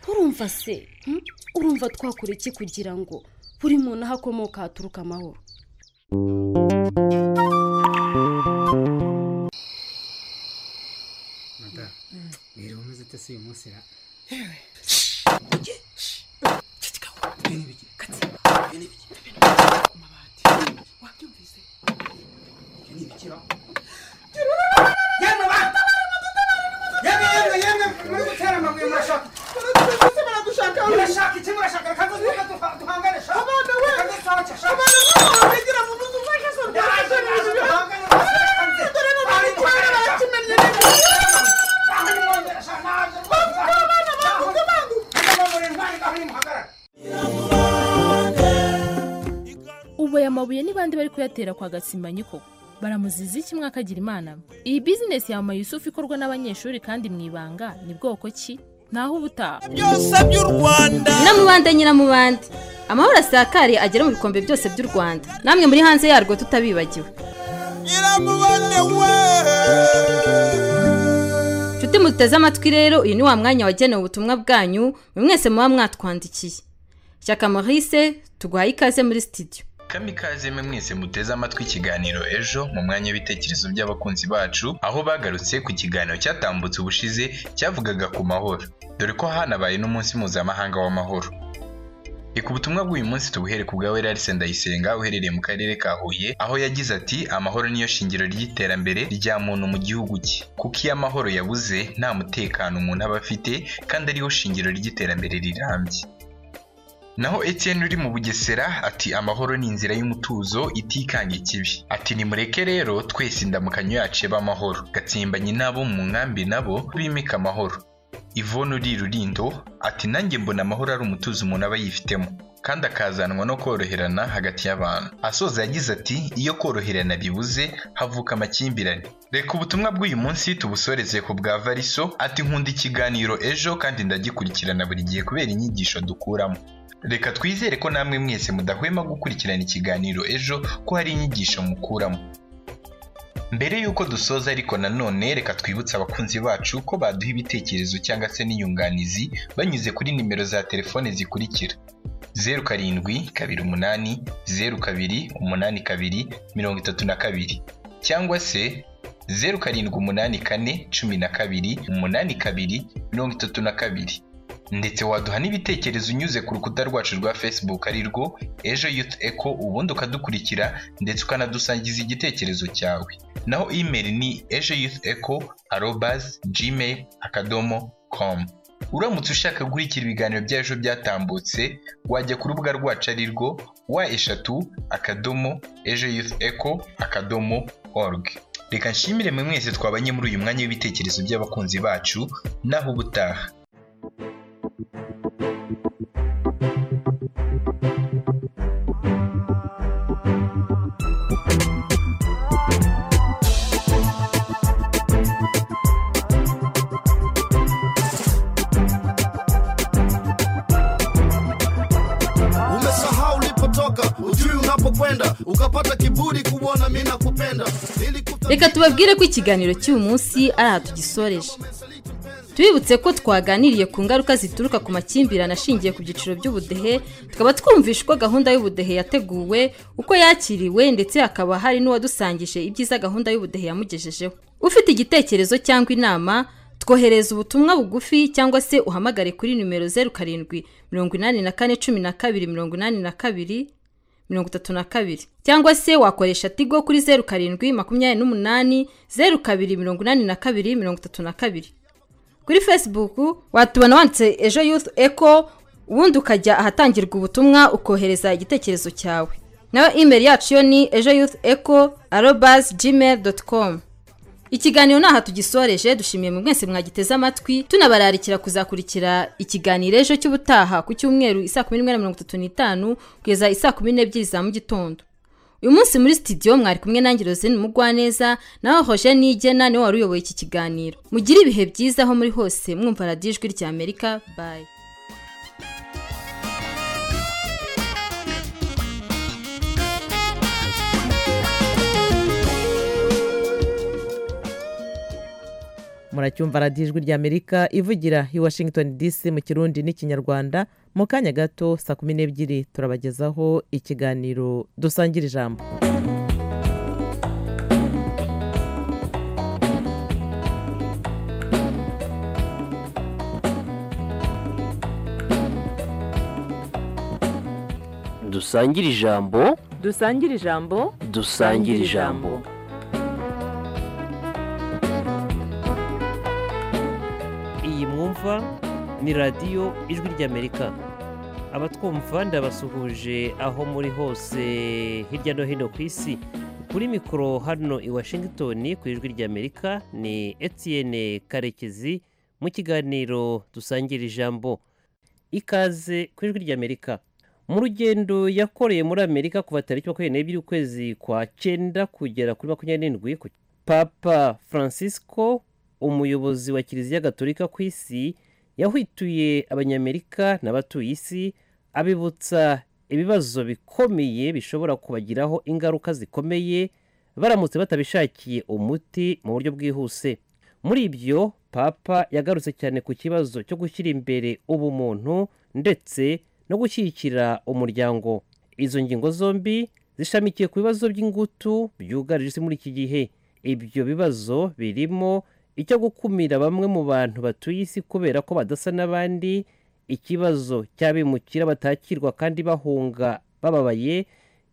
urumva se hmm? urumva twakora iki kugira ngo buri muntu aho akomoka haturuka amahoro madamu rero umaze utese uyu munsi ra ubu aya mabuye ni bande bari kuyatera kwa gatsimbanyi koko baramuziza iki mwaka agira imana iyi bizinesi ya mama yusufu ikorwa n'abanyeshuri kandi mu ibanga ni bwoko ki ntaho uba utaha byose by'u rwanda nyiramubande nyiramubande amahoro asakariye agera mu bikombe byose by'u rwanda namwe muri hanze yarwo tutabibagiwe nshuti muteze amatwi rero uyu ni wa mwanya wagenewe ubutumwa bwanyu buri mwese muba mwatwandikiye shyaka marise tuguhaye ikaze muri sitidiyo kamikaze mwe mwese muteze amatwi ikiganiro ejo mu mwanya w'ibitekerezo by'abakunzi bacu aho bagarutse ku kiganiro cyatambutse ubushize cyavugaga ku mahoro dore ko hanabaye n'umunsi mpuzamahanga w'amahoro reka ubutumwa bw'uyu munsi tubuhere ku bwawe Larisse Ndayisenga uherereye mu karere ka Huye aho yagize ati amahoro niyo shingiro ry'iterambere rya muntu mu gihugu cye kuko iyo amahoro yabuze nta mutekano umuntu aba afite kandi ariho shingiro ry'iterambere rirambye naho Etienne uri mu bugesera ati amahoro ni inzira y'umutuzo itikanga ikibi ati nimureke rero twese indamukanyo yacu ibe amahoro gatsimbanye n'abo mu nkambi nabo bimika amahoro Yvonne uri rurindo ati nanjye mbona amahoro ari umutuzo umuntu aba yifitemo kandi akazanwa no koroherana hagati y'abantu asoza yagize ati iyo koroherana ribuze havuka amakimbirane reka ubutumwa bw'uyu munsi tubusoreze ku bwa variso ati nkunda ikiganiro ejo kandi ndagikurikirana buri gihe kubera inyigisho dukuramo reka twizere ko namwe mwese mudahwema gukurikirana ikiganiro ejo ko hari inyigisho mukuramo mbere y'uko dusoza ariko nanone reka twibutse abakunzi bacu ko baduha ibitekerezo cyangwa se n'inyunganizi banyuze kuri nimero za telefone zikurikira zeru karindwi kabiri umunani zeru kabiri umunani kabiri mirongo itatu na kabiri cyangwa se zeru karindwi umunani kane cumi na kabiri umunani kabiri mirongo itatu na kabiri ndetse waduha n'ibitekerezo unyuze ku rukuta rwacu rwa facebook arirwo ejo youth echo ubundi ukadukurikira ndetse ukanadusangiza igitekerezo cyawe naho email ni ejo youth echo arobas gmail akadomo com uramutse ushaka gukurikira ibiganiro by'ejo byatambutse wajya ku rubuga rwacu arirwo wa eshatu akadomo ejo youth echo akadomo org reka nshimire mwe mwese twabanye muri uyu mwanya w'ibitekerezo by'abakunzi bacu naho ubutaha umesahau ulipotoka ujui unapokwenda ukapata kiburi kuona mi nakupenda reka tubabwire ko ikiganiro cy'uyu munsi ari aha tugisoreje tubibutse ko twaganiriye ku ngaruka zituruka ku makimbirane ashingiye ku byiciro by'ubudehe tukaba twumvisha uko gahunda y'ubudehe yateguwe uko yakiriwe ndetse hakaba hari n'uwadusangije ibyiza gahunda y'ubudehe yamugejejeho ufite igitekerezo cyangwa inama twohereza ubutumwa bugufi cyangwa se uhamagare kuri nimero zeru karindwi mirongo inani na kane cumi na kabiri mirongo inani na kabiri mirongo itatu na kabiri cyangwa se wakoresha tigo kuri zeru karindwi makumyabiri n'umunani zeru kabiri mirongo inani na kabiri mirongo itatu na kabiri kuri facebook watubona wanditse ejo youth echo ubundi ukajya ahatangirwa ubutumwa ukohereza igitekerezo cyawe nawe imeri yacu yo ni ejo youth echo arobas gmail doti komu ikiganiro ni aha tugisoreje dushimiye mu mwese mwagiteze amatwi tunabararikira kuzakurikira ikiganiro ejo cy'ubutaha ku cyumweru isaa kumi n'imwe na mirongo itatu n'itanu kugeza isaa kumi n'ebyiri za mu gitondo uyu munsi muri sitidiyo mwari kumwe nange rozine mugwaneza nawe hoje nigena niwe wari uyoboye iki kiganiro mugire ibihe byiza aho muri hose mwumva radiyo ijwi ry'amerika bayi muracyumva radiyo ijwi ry'amerika ivugira i washington dc mu kirundi n'ikinyarwanda mu kanya gato saa kumi n'ebyiri turabagezaho ikiganiro dusangira ijambo dusangire ijambo dusangire ijambo dusangire ijambo iyi mwumva ni radiyo ijwi ry'amerika abatwumva ndabasuhuje aho muri hose hirya no hino ku isi kuri mikoro hano i washington ku ijwi ry'amerika ni etienne karekezi mu kiganiro dusangira ijambo ikaze ku ijwi ry'amerika mu rugendo yakoreye muri amerika kuva tariki makumyabiri n'ebyiri ukwezi kwa cyenda kugera kuri makumyabiri n'indwi ku- papa francisco umuyobozi wa kiliziya gatolika ku isi yahwituye abanyamerika n'abatuye isi abibutsa ibibazo bikomeye bishobora kubagiraho ingaruka zikomeye baramutse batabishakiye umuti mu buryo bwihuse muri ibyo papa yagarutse cyane ku kibazo cyo gushyira imbere ubumuntu ndetse no gushyigikira umuryango izo ngingo zombi zishamikiye ku bibazo by'ingutu byugarije isi muri iki gihe ibyo bibazo birimo icyo gukumira bamwe mu bantu batuye isi kubera ko badasa n'abandi ikibazo cy'abimukira batakirwa kandi bahunga bababaye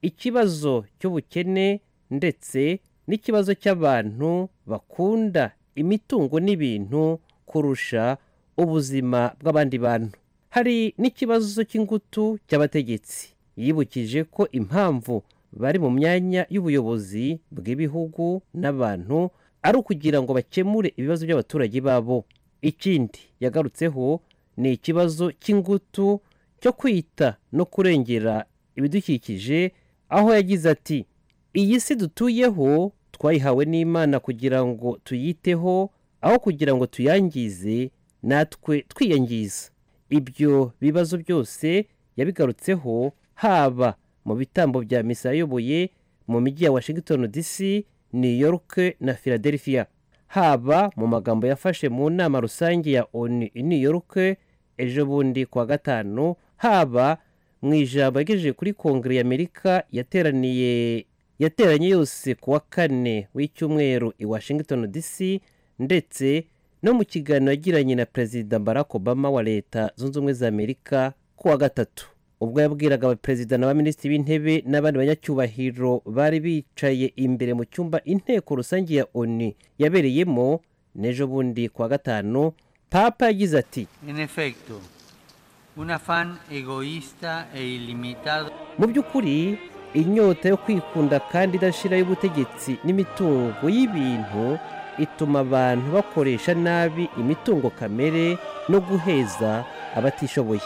ikibazo cy'ubukene ndetse n'ikibazo cy'abantu bakunda imitungo n'ibintu kurusha ubuzima bw'abandi bantu hari n'ikibazo cy'ingutu cy'abategetsi yibukije ko impamvu bari mu myanya y'ubuyobozi bw'ibihugu n'abantu ari ukugira ngo bakemure ibibazo by'abaturage babo ikindi yagarutseho ni ikibazo cy'ingutu cyo kwita no kurengera ibidukikije aho yagize ati iyi si dutuyeho twayihawe n'imana kugira ngo tuyiteho aho kugira ngo tuyangize natwe twiyangiza ibyo bibazo byose yabigarutseho haba mu bitambo bya misa yayoboye mu mijyi ya washington dc new york na philadelphia haba mu magambo yafashe mu nama rusange ya onu i new york ejo bundi kuwa gatanu haba mu ijambo yagejeje kuri kongere y'amerika yateraniye yateranye yose ku wa kane w'icyumweru i washington dc ndetse no mu kiganiro yagiranye na perezida barack obama wa leta zunze ubumwe za amerika ku wa gatatu ubwo yabwiraga abaperezida n'abaminisitiri b'intebe n'abandi banyacyubahiro bari bicaye imbere mu cyumba inteko rusange ya onu yabereyemo n'ejo bundi ku wa gatanu papa yagize ati En efecto, un afán egoísta e ilimitado mu by'ukuri inyota yo kwikunda kandi idashira y'ubutegetsi n'imitungo y'ibintu ituma abantu bakoresha nabi imitungo kamere no guheza abatishoboye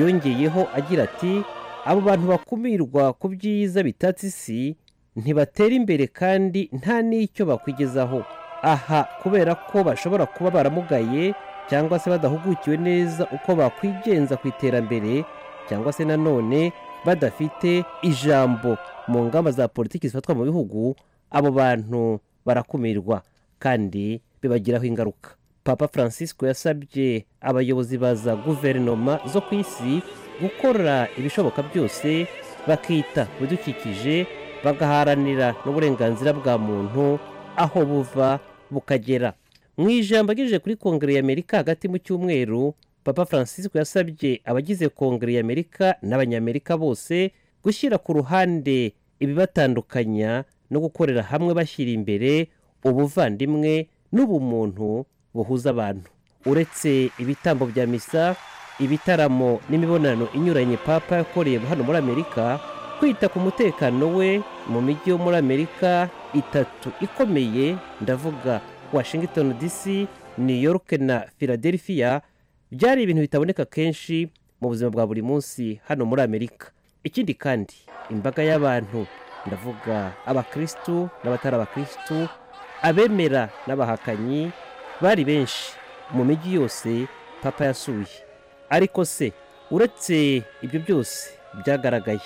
yongeyeho agira ati abo bantu bakumirwa ku byiza bitatse isi ntibatera imbere kandi nta n'icyo bakwigezaho aha kubera ko bashobora kuba baramugaye cyangwa se badahugukiwe neza uko bakwigenza ku iterambere cyangwa se nanone badafite ijambo mu ngamba za politiki zifatwa mu bihugu abo bantu barakumirwa kandi bibagiraho ingaruka papa francisco yasabye abayobozi ba za guverinoma zo ku isi gukora ibishoboka byose bakita ku bidukikije bagaharanira n'uburenganzira bwa muntu aho buva bukagera mu ijambo agejeje kuri kongere y'amerika hagati mu cyumweru papa francisco yasabye abagize kongere y'amerika n'abanyamerika bose gushyira ku ruhande ibibatandukanya no gukorera hamwe bashyira imbere ubuvandimwe n'ubumuntu buhuza abantu uretse ibitambo bya misa ibitaramo n'imibonano inyuranye papa yakoreye hano muri amerika kwita ku mutekano we mu mijyi yo muri amerika itatu ikomeye ndavuga washington dc new york na philadelphia byari ibintu bitaboneka kenshi mu buzima bwa buri munsi hano muri amerika ikindi kandi imbaga y'abantu ndavuga abakristu n'abatari abakristu abemera n'abahakanyi bari benshi mu mijyi yose papa yasuye ariko se uretse ibyo byose byagaragaye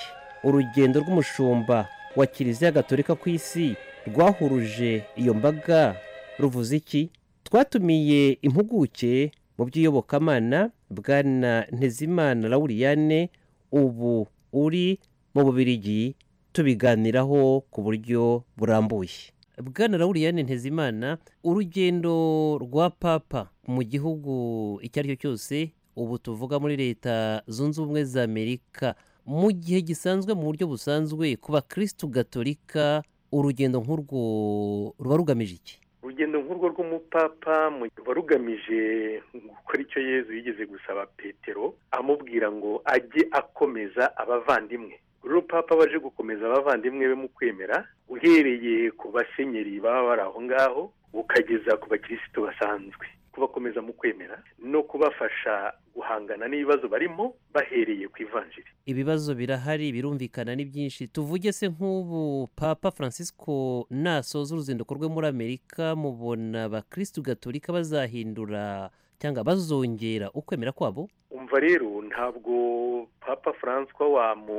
urugendo rw'umushumba wa kiliziya gatolika ku isi rwahuruje iyo mbaga ruvuze iki twatumiye impuguke mu by'iyobokamana bwana ntezimana lauriyane ubu uri mu bubirigi tubiganiraho ku buryo burambuye bwana lauriyane ntezimana urugendo rwa papa mu gihugu icyo ari cyo cyose ubu tuvuga muri leta zunze ubumwe za amerika mu gihe gisanzwe mu buryo busanzwe ku bakirisitu gatolika urugendo nk'urwo ruba rugamije iki urugendo nk'urwo rw'umupapa mu- ruba rugamije gukora icyo yezu yigeze gusaba petero amubwira ngo ajye akomeza abavandimwe uru rupapa baje gukomeza abavandimwe be mu kwemera uhereye ku basenyeri baba bari aho ngaho ukageza ku bakirisitu basanzwe kubakomeza mu kwemera no kubafasha guhangana n'ibibazo barimo bahereye ku ivanjiri ibibazo birahari birumvikana ni byinshi tuvuge se nk'ubu papa francisco nasoza uruzinduko rwe muri amerika mubona abakirisitu gatolika bazahindura cyangwa bazongera ukwemera kwabo umva rero ntabwo papa faranswa wamu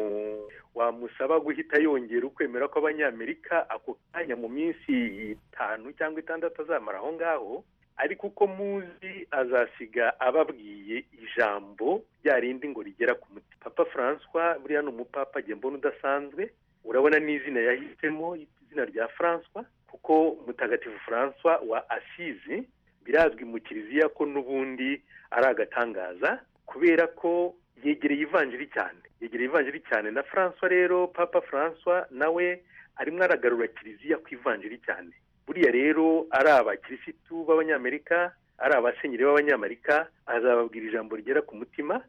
wamusaba guhita yongera ukwemera kw'abanyamerika ako kanya mu minsi itanu cyangwa itandatu azamara aho ngaho ariko uko muzi azasiga ababwiye ijambo rya rindi ngo rigera ku muti papa faranswa buriya ni umupapa njye mbona udasanzwe urabona n'izina yahisemo izina rya faranswa kuko mutagatifu faranswa wa asizi birazwi mu kiliziya ko n'ubundi ari agatangaza kubera ko yegereye ivanjiri cyane yegereye ivanjiri cyane na faranswa rero papa faranswa nawe arimo aragarura kiliziya ku ivanjiri cyane buriya rero ari abakirisitu b'abanyamerika ari abasenyeri b'abanyamerika azababwira ijambo rigera ku mutima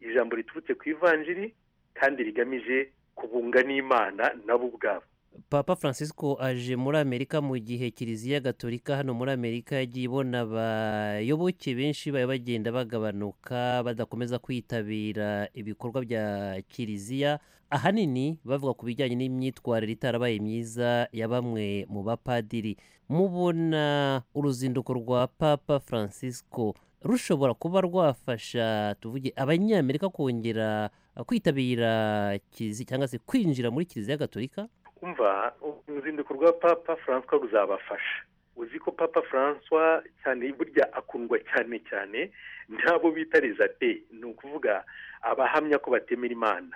ijambo riturutse ku ivanjiri kandi rigamije kubunga n'imana nabo ubwabo papa francisco aje muri amerika mu gihe kiliziya gatolika hano muri amerika yagiye ibona abayoboke benshi baba bagenda bagabanuka badakomeza kwitabira ibikorwa bya kiliziya ahanini bavuga ku bijyanye n'imyitwarire itarabaye myiza ya bamwe mu bapadiri mubona uruzinduko rwa papa francisco rushobora kuba rwafasha tuvuge abanyamerika kongera kwitabira kiliziya cyangwa se kwinjira muri kiliziya gatolika umva uruzinduko rwa papa faranswa ruzabafasha uzi ko papa faranswa cyane burya akundwa cyane cyane n'abo bita rezate ni ukuvuga abahamya ko batemera imana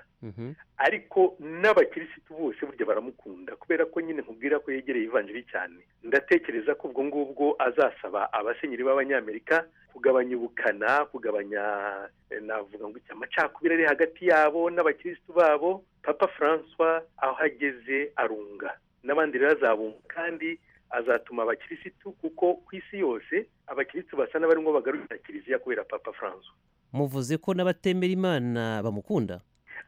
ariko n'abakirisitu bose burya baramukunda kubera ko nyine nkubwira ko yegereye ivanjiri cyane ndatekereza ko ubwo ngubwo azasaba abasenyeri b'abanyamerika kugabanya ubukana kugabanya eh, navuga ngo iki, amacakubiri ari hagati yabo n'abakirisitu babo papa francois aho ageze arunga n'abandi rero azabunga kandi azatuma abakirisitu kuko ku isi yose abakirisitu basa n'abarimo bagarukira kiliziya kubera papa francois muvuze ko n'abatemera imana bamukunda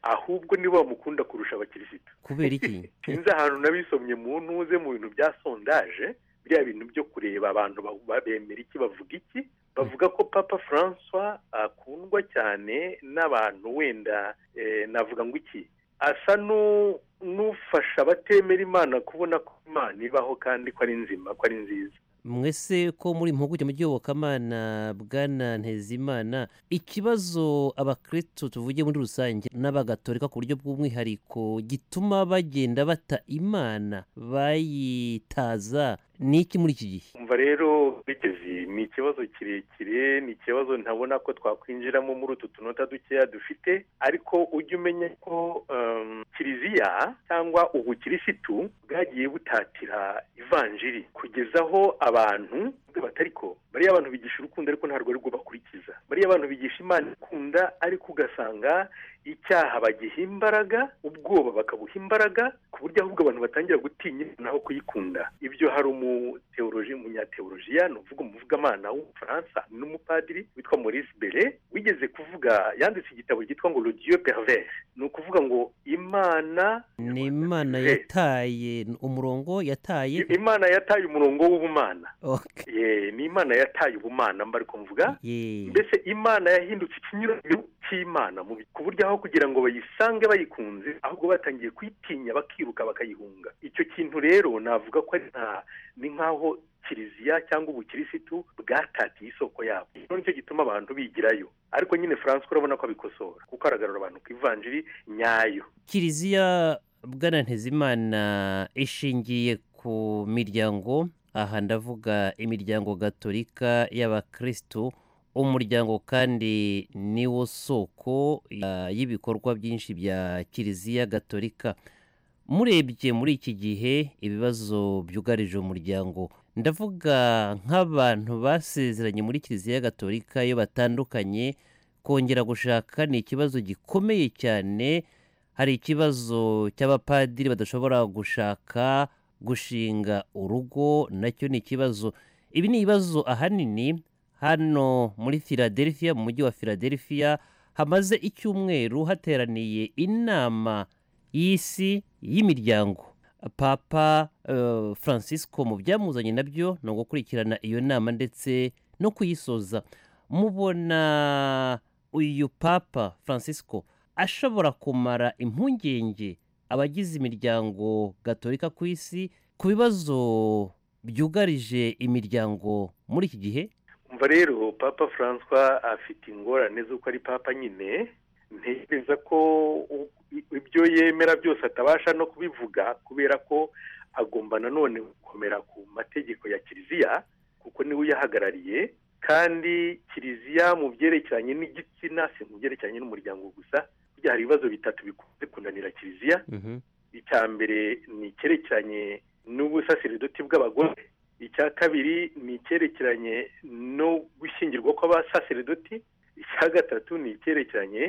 ahubwo nibo bamukunda kurusha abakirisitu kubera iki sinzi ahantu nabisomye mu ntuze mu bintu bya sondaje biriya bintu byo kureba abantu ba- ba- bemera iki bavuga iki bavuga ko papa francois akundwa cyane n'abantu wenda eh, navuga ngo iki asa n'u- n'ufasha abatemera imana kubona ko imana ibaho kandi ko ari nzima ko ari nziza mwese ko muri impuguke mu by'iyobokamana bwana ntezimana ikibazo abakristo tuvuge muri rusange n'abagatolika ku buryo bw'umwihariko gituma bagenda bata imana bayitaza ni iki muri iki gihe umva rero bigezi ni ikibazo kirekire ni ikibazo ntabona ko twakwinjiramo muri utu tunota dukeya dufite ariko ujye umenya ko em, kiliziya cyangwa ubukirisitu bwagiye butatira ivanjiri kugezaho abantu batari ko bariya abantu bigisha urukundo ariko ntabwo ari rwo bakurikiza bariya abantu bigisha imana ikunda ariko ugasanga icyaha bagiha imbaraga ubwoba bakabuha imbaraga ku buryo ahubwo abantu batangira gutinya imana aho kuyikunda ibyo hari umuteoroji umunyateorojiya ni uvuga umuvugamana w'umufaransa n'umupadiri witwa maurice bere wigeze kuvuga yanditse igitabo cyitwa ngo le dieu pervers ni ukuvuga ngo imana ni imana yataye umurongo yataye imana yataye umurongo w'ubumana Ok. Ye, ni imana yataye ubumana mba ariko mvuga Ye. mbese imana yahindutse ikinyuranyo cy'imana mu by- ku buryo aho kugira ngo bayisange bayikunze ahubwo batangiye kuyitinya bakiruka bakayihunga icyo kintu rero navuga ko ari nka- ni nk'aho kiliziya cyangwa ubukirisitu bwatatiye isoko yabo Rero nicyo gituma abantu bigirayo ariko nyine faranswa urabona ko abikosora kuko aragarura abantu ku ivanjiri nyayo kiliziya bwana ntezimana ishingiye ku miryango aha ndavuga imiryango gatolika y'abakristo umuryango kandi niwo soko ya- y'ibikorwa byinshi bya kiliziya gatolika murebye muri iki gihe ibibazo byugarije umuryango ndavuga nk'abantu basezeranye muri kiliziya gatolika iyo batandukanye kongera gushaka ni ikibazo gikomeye cyane hari ikibazo cy'abapadiri badashobora gushaka gushinga urugo nacyo ni ikibazo ibi ni ibibazo ahanini hano muri philadelphia mu mujyi wa philadelphia hamaze icyumweru hateraniye inama y'isi y'imiryango papa eh, francisco mu byamuzanye nabyo ni ugukurikirana iyo nama ndetse no kuyisoza mubona uyu papa francisco ashobora kumara impungenge abagize imiryango gatolika ku isi ku bibazo byugarije imiryango muri iki gihe umva rero papa francois afite ingorane z'uko ari papa nyine ntekereza ko u- i- ibyo yemera byose atabasha no kubivuga kubera ko agomba nanone gukomera ku mategeko ya kiliziya kuko niwe uyahagarariye kandi kiliziya mu byerekeranye n'igitsina si mu byerekeranye n'umuryango gusa burya hari ibibazo bitatu bikunze kunanira kiliziya icya mbere ni icyerekeranye n'ubusaserdoti bw'abagore icya kabiri ni icyerekeranye no gushyingirwa kw'abasaserdoti icya gatatu ni icyerekeranye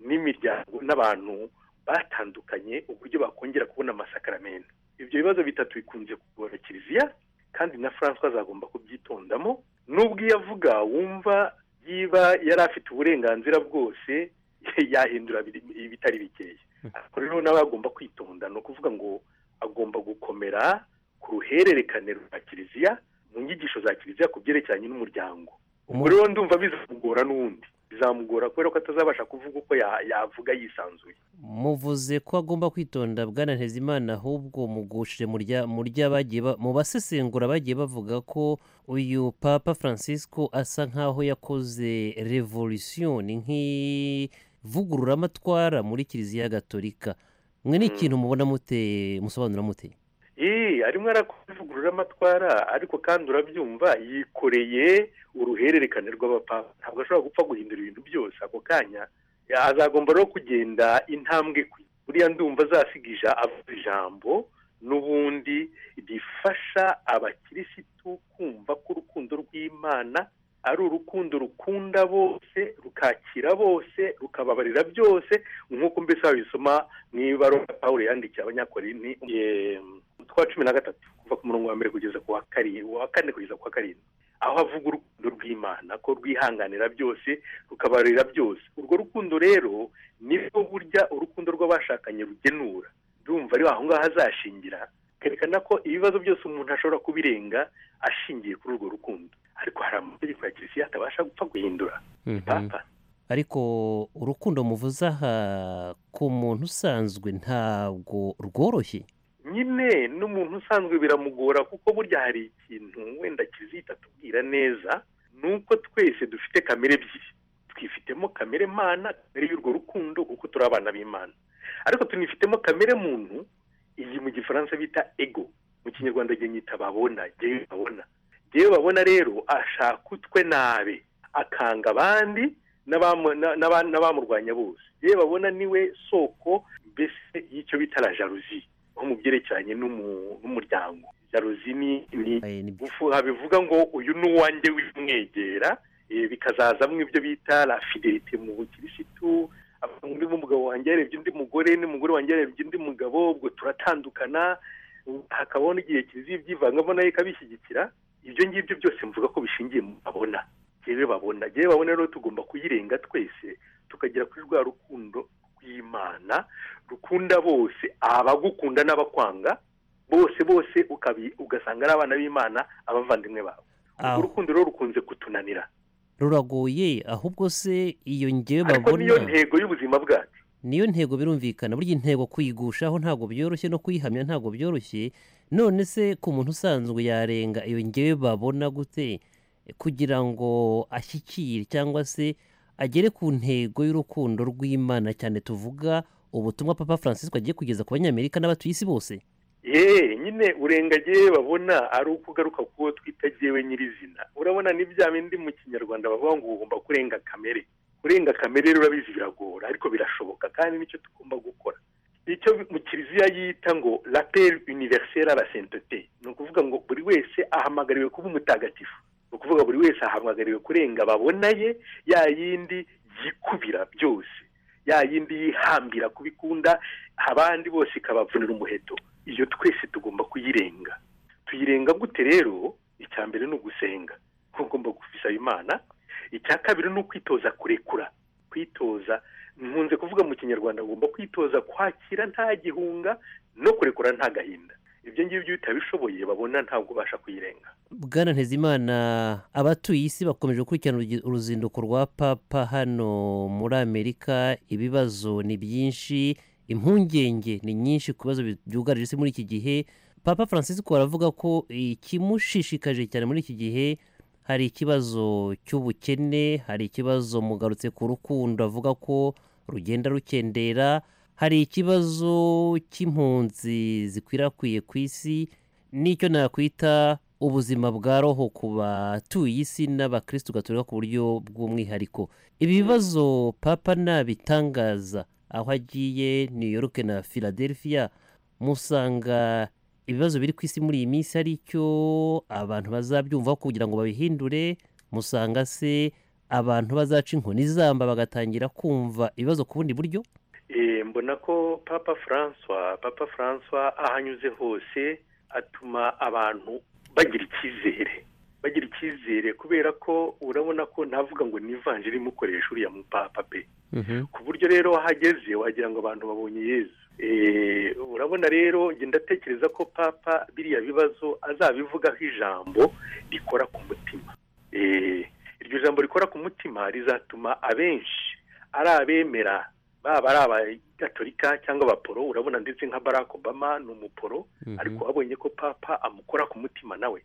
n'imiryango n'abantu batandukanye uburyo bakongera kubona amasakaramentu ibyo bibazo bitatu bikunze kugora kiliziya kandi na francois azagomba kubyitondamo n'ubwo iyo avuga wumva yiba yari afite uburenganzira bwose yahindura biri- ibitari bikeya ariko rero nawe agomba kwitonda ni ukuvuga ngo agomba gukomera ku ruhererekane rwa kiliziya mu nyigisho za kiliziya ku byerekeranye n'umuryango ubwo rero ndumva bizamugora n'ubundi bizamugora kubera ko atazabasha kuvuga uko ya- yavuga yisanzuye muvuze ko agomba kwitonda bwana ntezimana ahubwo mugushire mu rya- mu ry'abagiye ba- mu basesengura bagiye bavuga ko uyu papa francisco asa nk'aho yakoze revolution ni nk'ivugururamatwara muri kiliziya gatolika mwe ni ikintu mubona mute musobanura mute Ee, arimo arakuvugurura amatwara ariko kandi urabyumva yikoreye uruhererekane rw'abapapa ntabwo ashobora gupfa guhindura ibintu byose ako kanya ya- azagomba rero kugenda intambwe ku buriya ndumva azasigija avuga ijambo n'ubundi rifasha abakirisitu kumva ko urukundo rw'imana ari urukundo rukunda bose rukakira bose rukababarira byose nk'uko mbese wabisoma mu ibaruwa pawulo yandikiye abanyakorinti eh, twa cumi na gatatu kuva ku murongo wa mbere kugeza ku wa karindwi wa kane kugeza ku wa karindwi aho avuga urukundo rw'imana ko rwihanganira byose rukabarira byose urwo rukundo rero nibwo burya urukundo rw'abashakanye rugenura ndumva ari aho ngaho azashingira kerekana ko ibibazo byose umuntu ashobora kubirenga ashingiye kuri urwo rukundo ariko hari amategeko ya kiliziya atabasha gupfa guhindura ariko urukundo muvuze aha ku muntu usanzwe ntabwo rworoshye nyine n'umuntu usanzwe biramugora kuko burya hari ikintu wenda kizita tubwira neza ni uko twese dufite kamere ebyiri twifitemo kamere mana kamere y'urwo rukundo kuko turi abana b'imana ariko tunifitemo kamere muntu iyi mu gifaransa bita ego mu kinyarwanda jye nyita babona jyewe babona jyewe babona rero ashaka utwe nabe akanga abandi n'abamu- na- n'aba- n'abamurwanya bose yewe babona niwe soko mbese y'icyo bita la jalousie nko mu byerekeranye n'umu- n'umuryango jalousie ni ni gufu- bivuga ngo uyu ni uwanjye w'imwegera eh, bikazazamo ibyo bita la fidelite mu bukirisitu avuga ngo ndimo umugabo wanjye yarebye undi mugore n'umugore wanjye yarebye undi mugabo ubwo turatandukana hakabaho n'igihe kiliziya ibyivangamo nayo ikabishyigikira ibyo ngibyo byose mvuga ko bishingiye mu babona yewe babona yewe babona rero tugomba kuyirenga twese tukagera kuri rwa rukundo rw'imana rukunda bose abagukunda n'abakwanga bose bose ukabi- ugasanga ari abana b'imana abavandimwe bawe urwo rukundo rero rukunze kutunanira ruragoye ahubwo se iyo ngewe ariko niyo babona ntego y'ubuzima bwacu niyo ntego birumvikana burya intego kuyigushaho ntabwo byoroshye no kuyihamya ntabwo byoroshye none se ku muntu usanzwe yarenga iyo ngewe babona gute kugira ngo ashyikire cyangwa se agere ku ntego y'urukundo rw'imana cyane tuvuga ubutumwa papa francisco agiye kugeza ku banyamerika n'abatuye isi bose yeee nyine urengagiye babona ari ukugaruka kuwo twita jyewe nyirizina urabona ni bya bindi mu kinyarwanda bavuga ngo ugomba kurenga kamere kurenga kamere rero urabizi biragora ariko birashoboka kandi nicyo tugomba gukora icyo mu kiliziya yita ngo raperi univeriseri la sentete ni ukuvuga ngo buri wese ahamagariwe kuba umutagatifu ni ukuvuga buri wese ahamagariwe kurenga babona ye ya yindi yikubira byose ya yindi yihambira kubikunda abandi bose ikabavunira umuheto iyo twese tugomba kuyirenga tuyirenga gute rero icya mbere ni ugusenga kuko ugomba gusaba imana icya kabiri ni ukwitoza kurekura kwitoza nkunze kuvuga mu kinyarwanda ugomba kwitoza kwakira nta gihunga no kurekura nta gahinda ibyo ngibyo iyo utabishoboye babona ntabwo ubasha kuyirenga bwana ntezimana abatuye isi bakomeje gukurikirana urugi- uruzinduko rwa papa hano muri amerika ibibazo ni byinshi impungenge ni nyinshi ku bibazo bi- byugarije isi muri iki gihe papa francisco aravuga ko ikimushishikaje cyane muri iki gihe hari ikibazo cy'ubukene hari ikibazo mugarutse ku rukundo avuga ko rugenda rukendera hari ikibazo cy'impunzi zikwirakwiriye ku isi n'icyo nakwita ubuzima bwa roho ku batuye isi n'abakirisitu gaturika ku buryo bw'umwihariko ibi bibazo papa nabitangaza aho agiye new york na philadelphia musanga ibibazo biri ku isi muri iyi minsi ari cyo abantu bazabyumvaho kugira ngo babihindure musanga se abantu bazaca inkoni zamba bagatangira kumva ibibazo ku bundi buryo Eh, mbona ko papa francois papa francois ahanyuze hose atuma abantu bagira icyizere bagira icyizere kubera ko urabona ko navuga ngo ni ivanjiri imukoresha uriya mupapa pe ku buryo rero ahageze wagira ngo abantu babonye yezu Eh, urabona rero njye ndatekereza ko papa biriya bibazo azabivugaho ijambo rikora ku mutima Eh, iryo jambo rikora ku mutima rizatuma abenshi ari abemera baba ari abagatolika cyangwa abaporo urabona ndetse nka barack obama ni umuporo ariko abonye ko papa amukora ku mutima nawe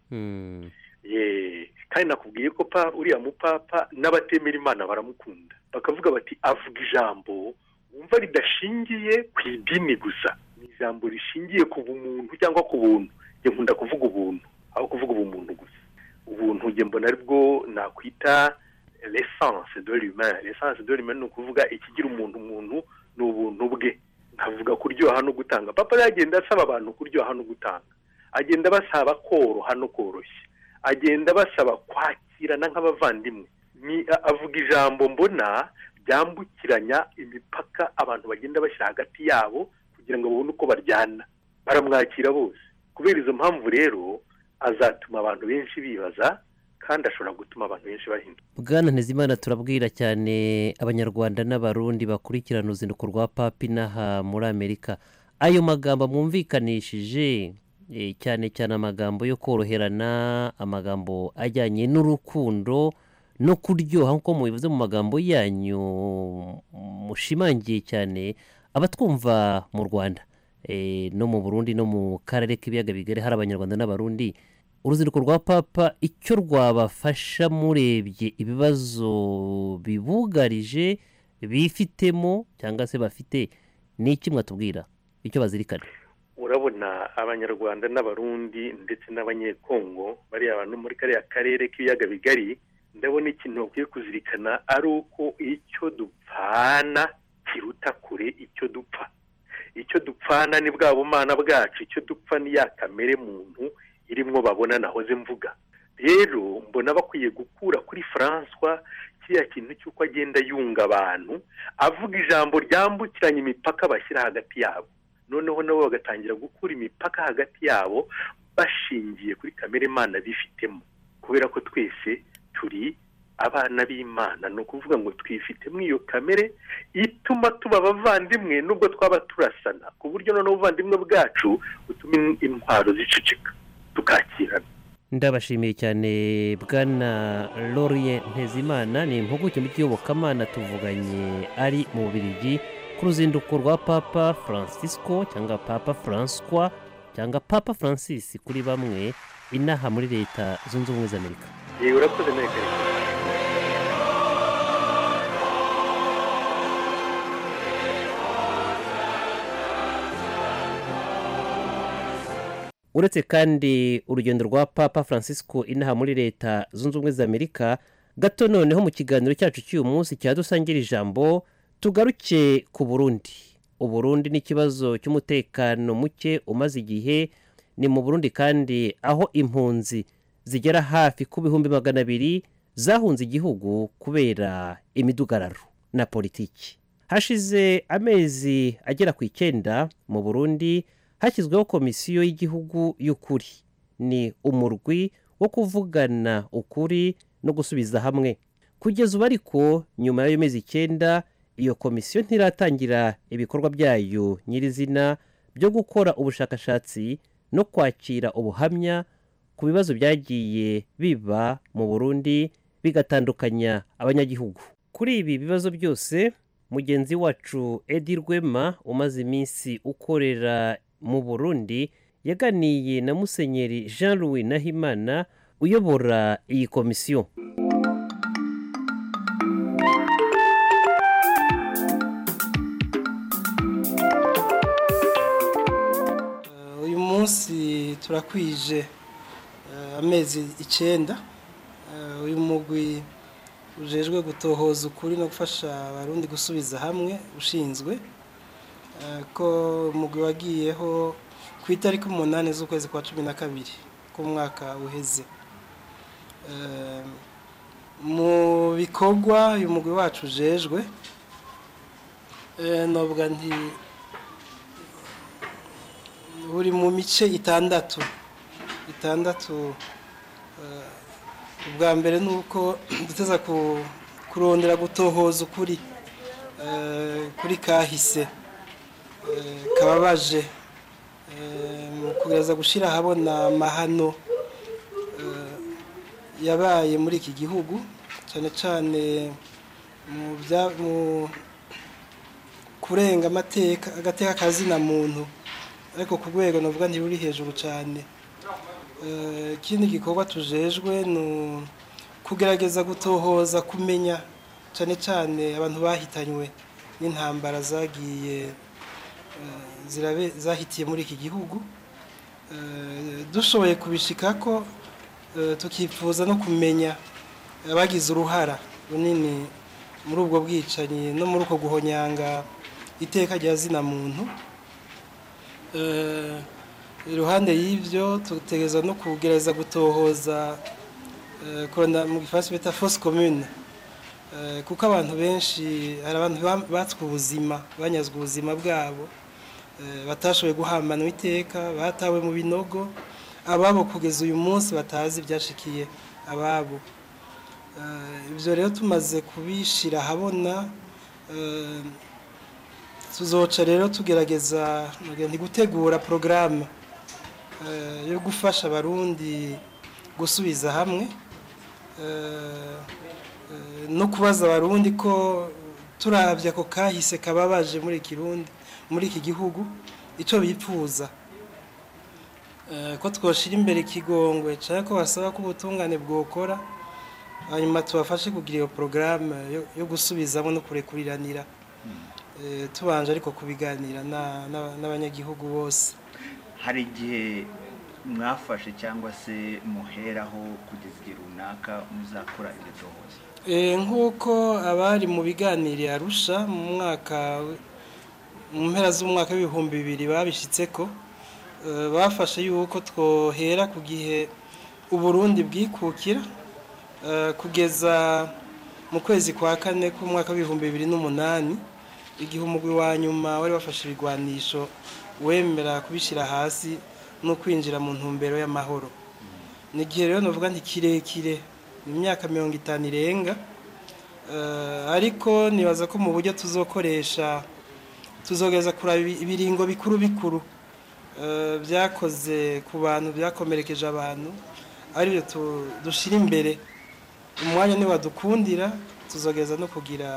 Ye, kandi nakubwiye ko pa uriya mupapa n'abatemera imana baramukunda bakavuga bati avuga ijambo wumva ridashingiye ku idini gusa ni ijambo rishingiye ku bumuntu cyangwa ku buntu njye nkunda kuvuga ubuntu aho kuvuga ubumuntu gusa ubuntu njye mbona aribwo nakwita l'essence de l'humain l'essence de l'humain ni ukuvuga ikigira umuntu umuntu ni ubuntu bwe nkavuga kuryoha no gutanga papa yagenda asaba abantu kuryoha no gutanga agenda basaba koroha no koroshya agenda basaba kwakirana nk'abavandimwe ni a- avuga ijambo mbona ryambukiranya imipaka abantu bagenda bashyira hagati yabo kugira ngo babone uko baryana baramwakira bose kubera izo mpamvu rero azatuma abantu benshi bibaza kandi ashobora gutuma abantu benshi bahinduka bwana ntezimana turabwira cyane abanyarwanda n'abarundi bakurikirana uruzinduko rwa papi inaha muri amerika ayo magambo mwumvikanishije eh, cyane cyane amagambo yo koroherana amagambo ajyanye n'urukundo no kuryoha nk'uko mubivuze mu magambo yanyu mushimangiye cyane abatwumva mu rwanda eh, no mu burundi no mu karere k'ibiyaga bigari hari abanyarwanda n'abarundi uruzinduko rwa papa icyo rwabafasha murebye ibibazo bibugarije bifitemo cyangwa se bafite ni iki mwatubwira icyo bazirikana urabona abanyarwanda n'abarundi ndetse n'abanyekongo bariya bantu muri kariya karere k'ibiyaga bigari ndabona ikintu bakwiye kuzirikana ari uko icyo dupfana kiruta kure icyo dupfa icyo dupfana ni bwa bumana bwacu icyo dupfa ni ya kamere muntu irimwo babona nahoze mvuga rero mbona bakwiye gukura kuri francois kiriya kintu cy'uko agenda yunga abantu avuga ijambo ryambukiranya imipaka bashyira hagati yabo noneho nabo bagatangira gukura imipaka hagati yabo bashingiye kuri kamere imana bifitemo kubera ko twese turi abana b'imana ni ukuvuga ngo twifitemo iyo kamere ituma tuba abavandimwe nubwo twaba turasana ku buryo noneho ubuvandimwe bwacu butuma in- intwaro ziceceka tukakirana ndabashimiye cyane bwana lorien ntezimana ni impuguke mu by'iyobokamana tuvuganye ari mu bubirigi ku ruzinduko rwa papa francisco cyangwa papa francois cyangwa papa francis kuri bamwe inaha muri leta zunze ubumwe za amerika yewe urakoze nawe karere uretse kandi urugendo rwa papa francisco inaha muri leta zunze ubumwe za amerika gato noneho mu kiganiro cyacu cy'uyu munsi cya dusangira ijambo tugaruke ku burundi uburundi ni ikibazo cy'umutekano muke umaze igihe ni mu burundi kandi aho impunzi zigera hafi ku bihumbi magana abiri zahunze igihugu kubera imidugararo na politiki hashize amezi agera ku icyenda mu burundi hashyizweho komisiyo y'igihugu y'ukuri ni umurwi wo kuvugana ukuri no gusubiza hamwe kugeza ubu ariko nyuma y'ayo mezi icyenda iyo komisiyo ntiratangira ibikorwa byayo nyirizina byo gukora ubushakashatsi no kwakira ubuhamya ku bibazo byagiye biba mu burundi bigatandukanya abanyagihugu kuri ibi bibazo byose mugenzi wacu edi rwema umaze iminsi ukorera mu burundi yaganiye na musenyeri jean louis nahimana uyobora iyi komisiyo uyu munsi turakwije eh, amezi icyenda Eh, uyu mugwi ujejwe gutohoza ukuri no gufasha abarundi gusubiza hamwe ushinzwe eh, ko umugwi wagiyeho ku itariki umunani z'ukwezi kwa cumi na kabiri k'umwaka uheze Eh, mu bikorwa uyu mugwi wacu ujejwe eh, novuga nti buri mu mice itandatu itandatu eh, ubwa mbere ni uko duteza ku- kurondera gutohoza ukuri eh, kuri kahise eh, kababaje eh, mu kugerageza gushyira ahabona amahano eh, yabaye muri iki gihugu cyane cyane mu bya- mu kurenga amateka agateka kazina muntu ariko ku rwego navuga ntiruri hejuru cyane Eh, ikindi gikorwa tujejwe ni u- kugerageza gutohoza kumenya cyane cyane abantu bahitanywe n'intambara zagiye eh, zirabe- zahitiye muri iki gihugu Eh, dushoboye kubishikako eh, tukifuza no kumenya abagize uruhara runini muri ubwo bwicanyi no muri uko guhonyanga iteka rya zina muntu Eh, iruhande y'ibyo tutegereza no kugereza gutohoza eh, kurondera mu gifaransa bita force commune Eh, kuko abantu benshi hari abantu ba- batswe ubuzima banyazwe ubuzima bwabo eh, batashoboye guhambanwa iteka batawe mu binogo ababo kugeza uyu munsi batazi ibyashikiye ababo Eh, ibyo rero tumaze kubishyira ahabona eh, tuzoca rero tugerageza ngira nti gutegura porogaramu eh, yo gufasha abarundi gusubiza hamwe eh, eh, no kubaza abarundi ko turabye ako kahise kababaje muri ikirundi muri iki gihugu icyo bipfuza Eh, ko twoshira imbere ikigongwe cyangwa ko basaba ko ubutungane bwokora hanyuma tubafashe kugira iyo porogaramu yo- yo gusubizamo no kurekuriranira Eh, tubanje ariko kubiganira na- na- n'abanyagihugu bose hari igihe mwafashe cyangwa se muheraho kugeza igihe runaka muzakora iryo tohoza Eh, nk'uko abari mu biganiro arusha mu mwaka w- mu mpera z'umwaka w'ibihumbi bibiri babishyitse ko eh, bafashe yuko twohera ku gihe uburundi bwikukira eh, kugeza mu kwezi kwa kane k'umwaka w'ibihumbi bibiri n'umunani igihe umugwi wa nyuma wari wafashe ibigwanisho wemera kubishyira hasi no kwinjira mu ntumbero y'amahoro ni igihe rero navuga nti kirekire ni imyaka mirongo itanu irenga Eh, ariko nibaza ko mu buryo tuzokoresha tuzogeza kuraba ibi- ibiringo bikuru bikuru eh, byakoze ku bantu byakomerekeje abantu aribyo tu- dushyira imbere umwanya niwadukundira tuzogeza no kugira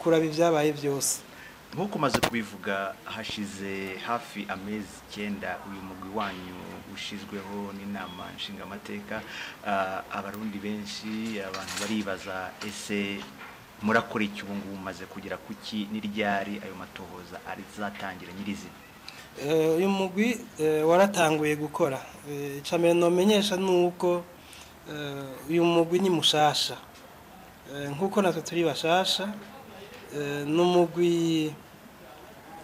kuraba ibyabaye byose nk'uko umaze kubivuga hashize hafi amezi icyenda uyu mugwi wanyu ushyizweho n'inama nshingamateka Ah, abarundi benshi abantu baribaza ese murakora iki ubu ngubu mumaze kugera ku ki n'iryari ayo matohoza azatangire nyirizina Eh, uyu mugwi eh, waratanguye gukora Eh, icambere nomenyesha ni uko eh, uyu mugwi ni mushasha Eh, nk'uko natwe turi bashasha eh, ni umugwi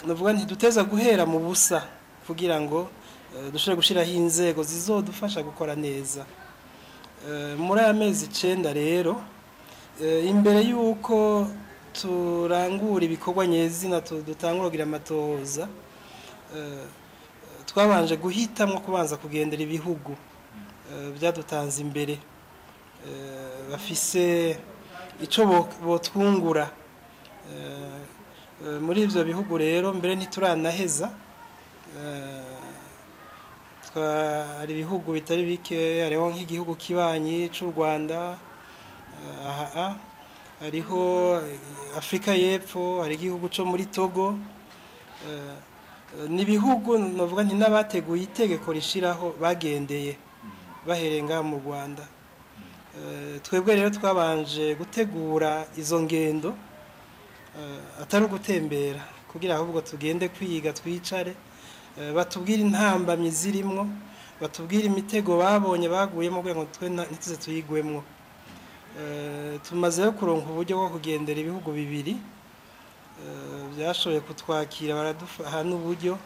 navuga nti duteza guhera mu busa kugira ngo eh, dushobore gushyiraho inzego zizodufasha gukora neza Eh, muri aya mezi icyenda rero eh, imbere y'uko turangura ibikorwa nyezina tu- dutangura kugira amatohoza eh, twabanje guhitamo kubanza kugendera ibihugu eh, byadutanze imbere Eh, bafise icyo bo- botwungura Eh, eh, muri ibyo bihugu rero mbere ntituranaheza Eh, twa- hari ibihugu bitari bike hariho nk'igihugu kibanyi cy'u rwanda eh, aha hariho eh, afurika y'epfo hari igihugu cyo muri togo Eh, ni ibihugu navuga nti n'abateguye itegeko rishyiraho bagendeye bahereye ngaha mu rwanda Eh, twebwe rero twabanje gutegura izo ngendo eh, atari ugutembera kugira ahubwo tugende kwiga twicare eh, batubwire intambamyi zirimwo batubwire imitego babonye baguyemo kugira ngo twe nta- ntituze tuyigwemwo Eh, tumazeyo kuronka uburyo bwo kugendera ibihugu bibiri Eh, byashoboye kutwakira baraduha n'uburyo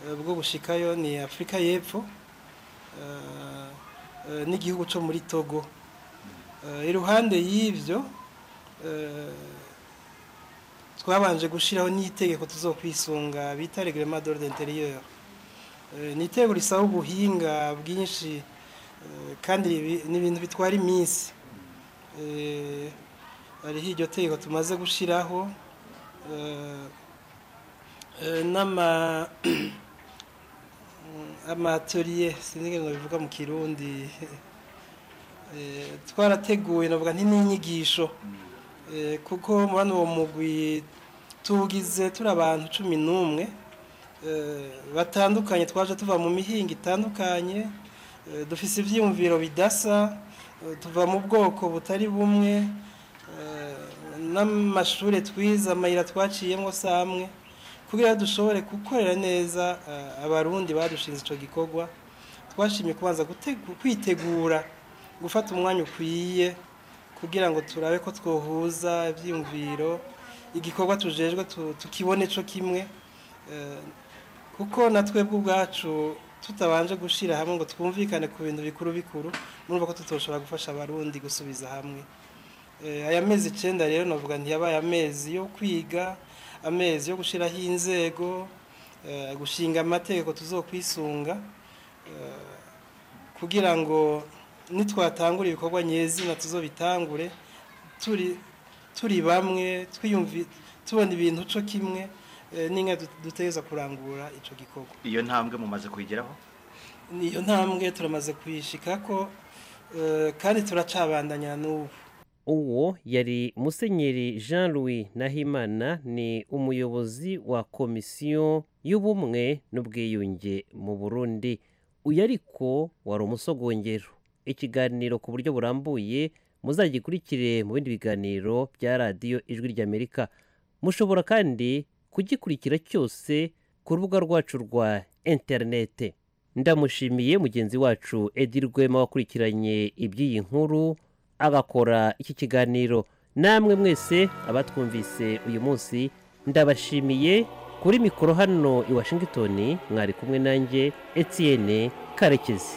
eh, bwo gushikayo ni afurika y'epfo eh, eh, n'igihugu cyo muri togo Eh, iruhande y'ibyo eh, twabanje gushyiraho n'itegeko tuzokwisunga bita reglement d'ordre intérieur Eh, ni itegeko risaba ubuhinga bwinshi eh, kandi ribi- ni ibintu bitwara iminsi Eh, hariho iryo tegeko tumaze gushyiraho eh, eh, n'ama amatelier sinzi ngo bivuga mu kirundi Eh, twarateguye navuga nti n'inyigisho Eh, kuko muri uwo mugwi tugize turi abantu cumi n'umwe eh, batandukanye twaje tuva mu mihinga itandukanye eh, dufise ibyiyumviro bidasa eh, tuva mu bwoko butari bumwe eh, n'amashuri twize amayira twaciyemo si amwe kugira ngo dushobore gukorera neza eh, abarundi badushinze icyo gikorwa twashimye kubanza gutegu- kwitegura gufata umwanya ukwiye kugira ngo turabe ko twohuza ibyiyumviro igikorwa tujejwe tu- tukibone cyo kimwe Eh, kuko na twebwe ubwacu tutabanje gushyira hamwe ngo twumvikane ku bintu bikuru bikuru murumva ko tutoshobora gufasha abarundi gusubiza hamwe Eh, aya mezi icyenda rero navuga ntiyabaye amezi yo kwiga amezi yo gushyiraho inzego eh, gushinga amategeko tuzokwisunga Eh, kugira ngo nitwatangura ibikorwa nyezina tuzobitangure turi turi bamwe twiyumvi tubona ibintu cyo kimwe eh, n'inka dut- duteza kurangura icyo gikorwa iyo ntambwe mumaze kuyigeraho niyo ntambwe turamaze kuyishikako eh, kandi turacabandanya n'ubu uwo yari musenyeri jean louis nahimana ni umuyobozi wa komisiyo y'ubumwe n'ubwiyunge mu burundi uyu ariko wari umusogongero ikiganiro ku buryo burambuye muzagikurikire mu bindi biganiro bya radiyo ijwi ry'amerika mushobora kandi kugikurikira cyose ku rubuga rwacu rwa interinete ndamushimiye mugenzi wacu edi rwema wakurikiranye iby'iyi nkuru agakora iki kiganiro namwe mwese abatwumvise uyu munsi ndabashimiye kuri mikoro hano i washington mwari kumwe nanjye etienne karekezi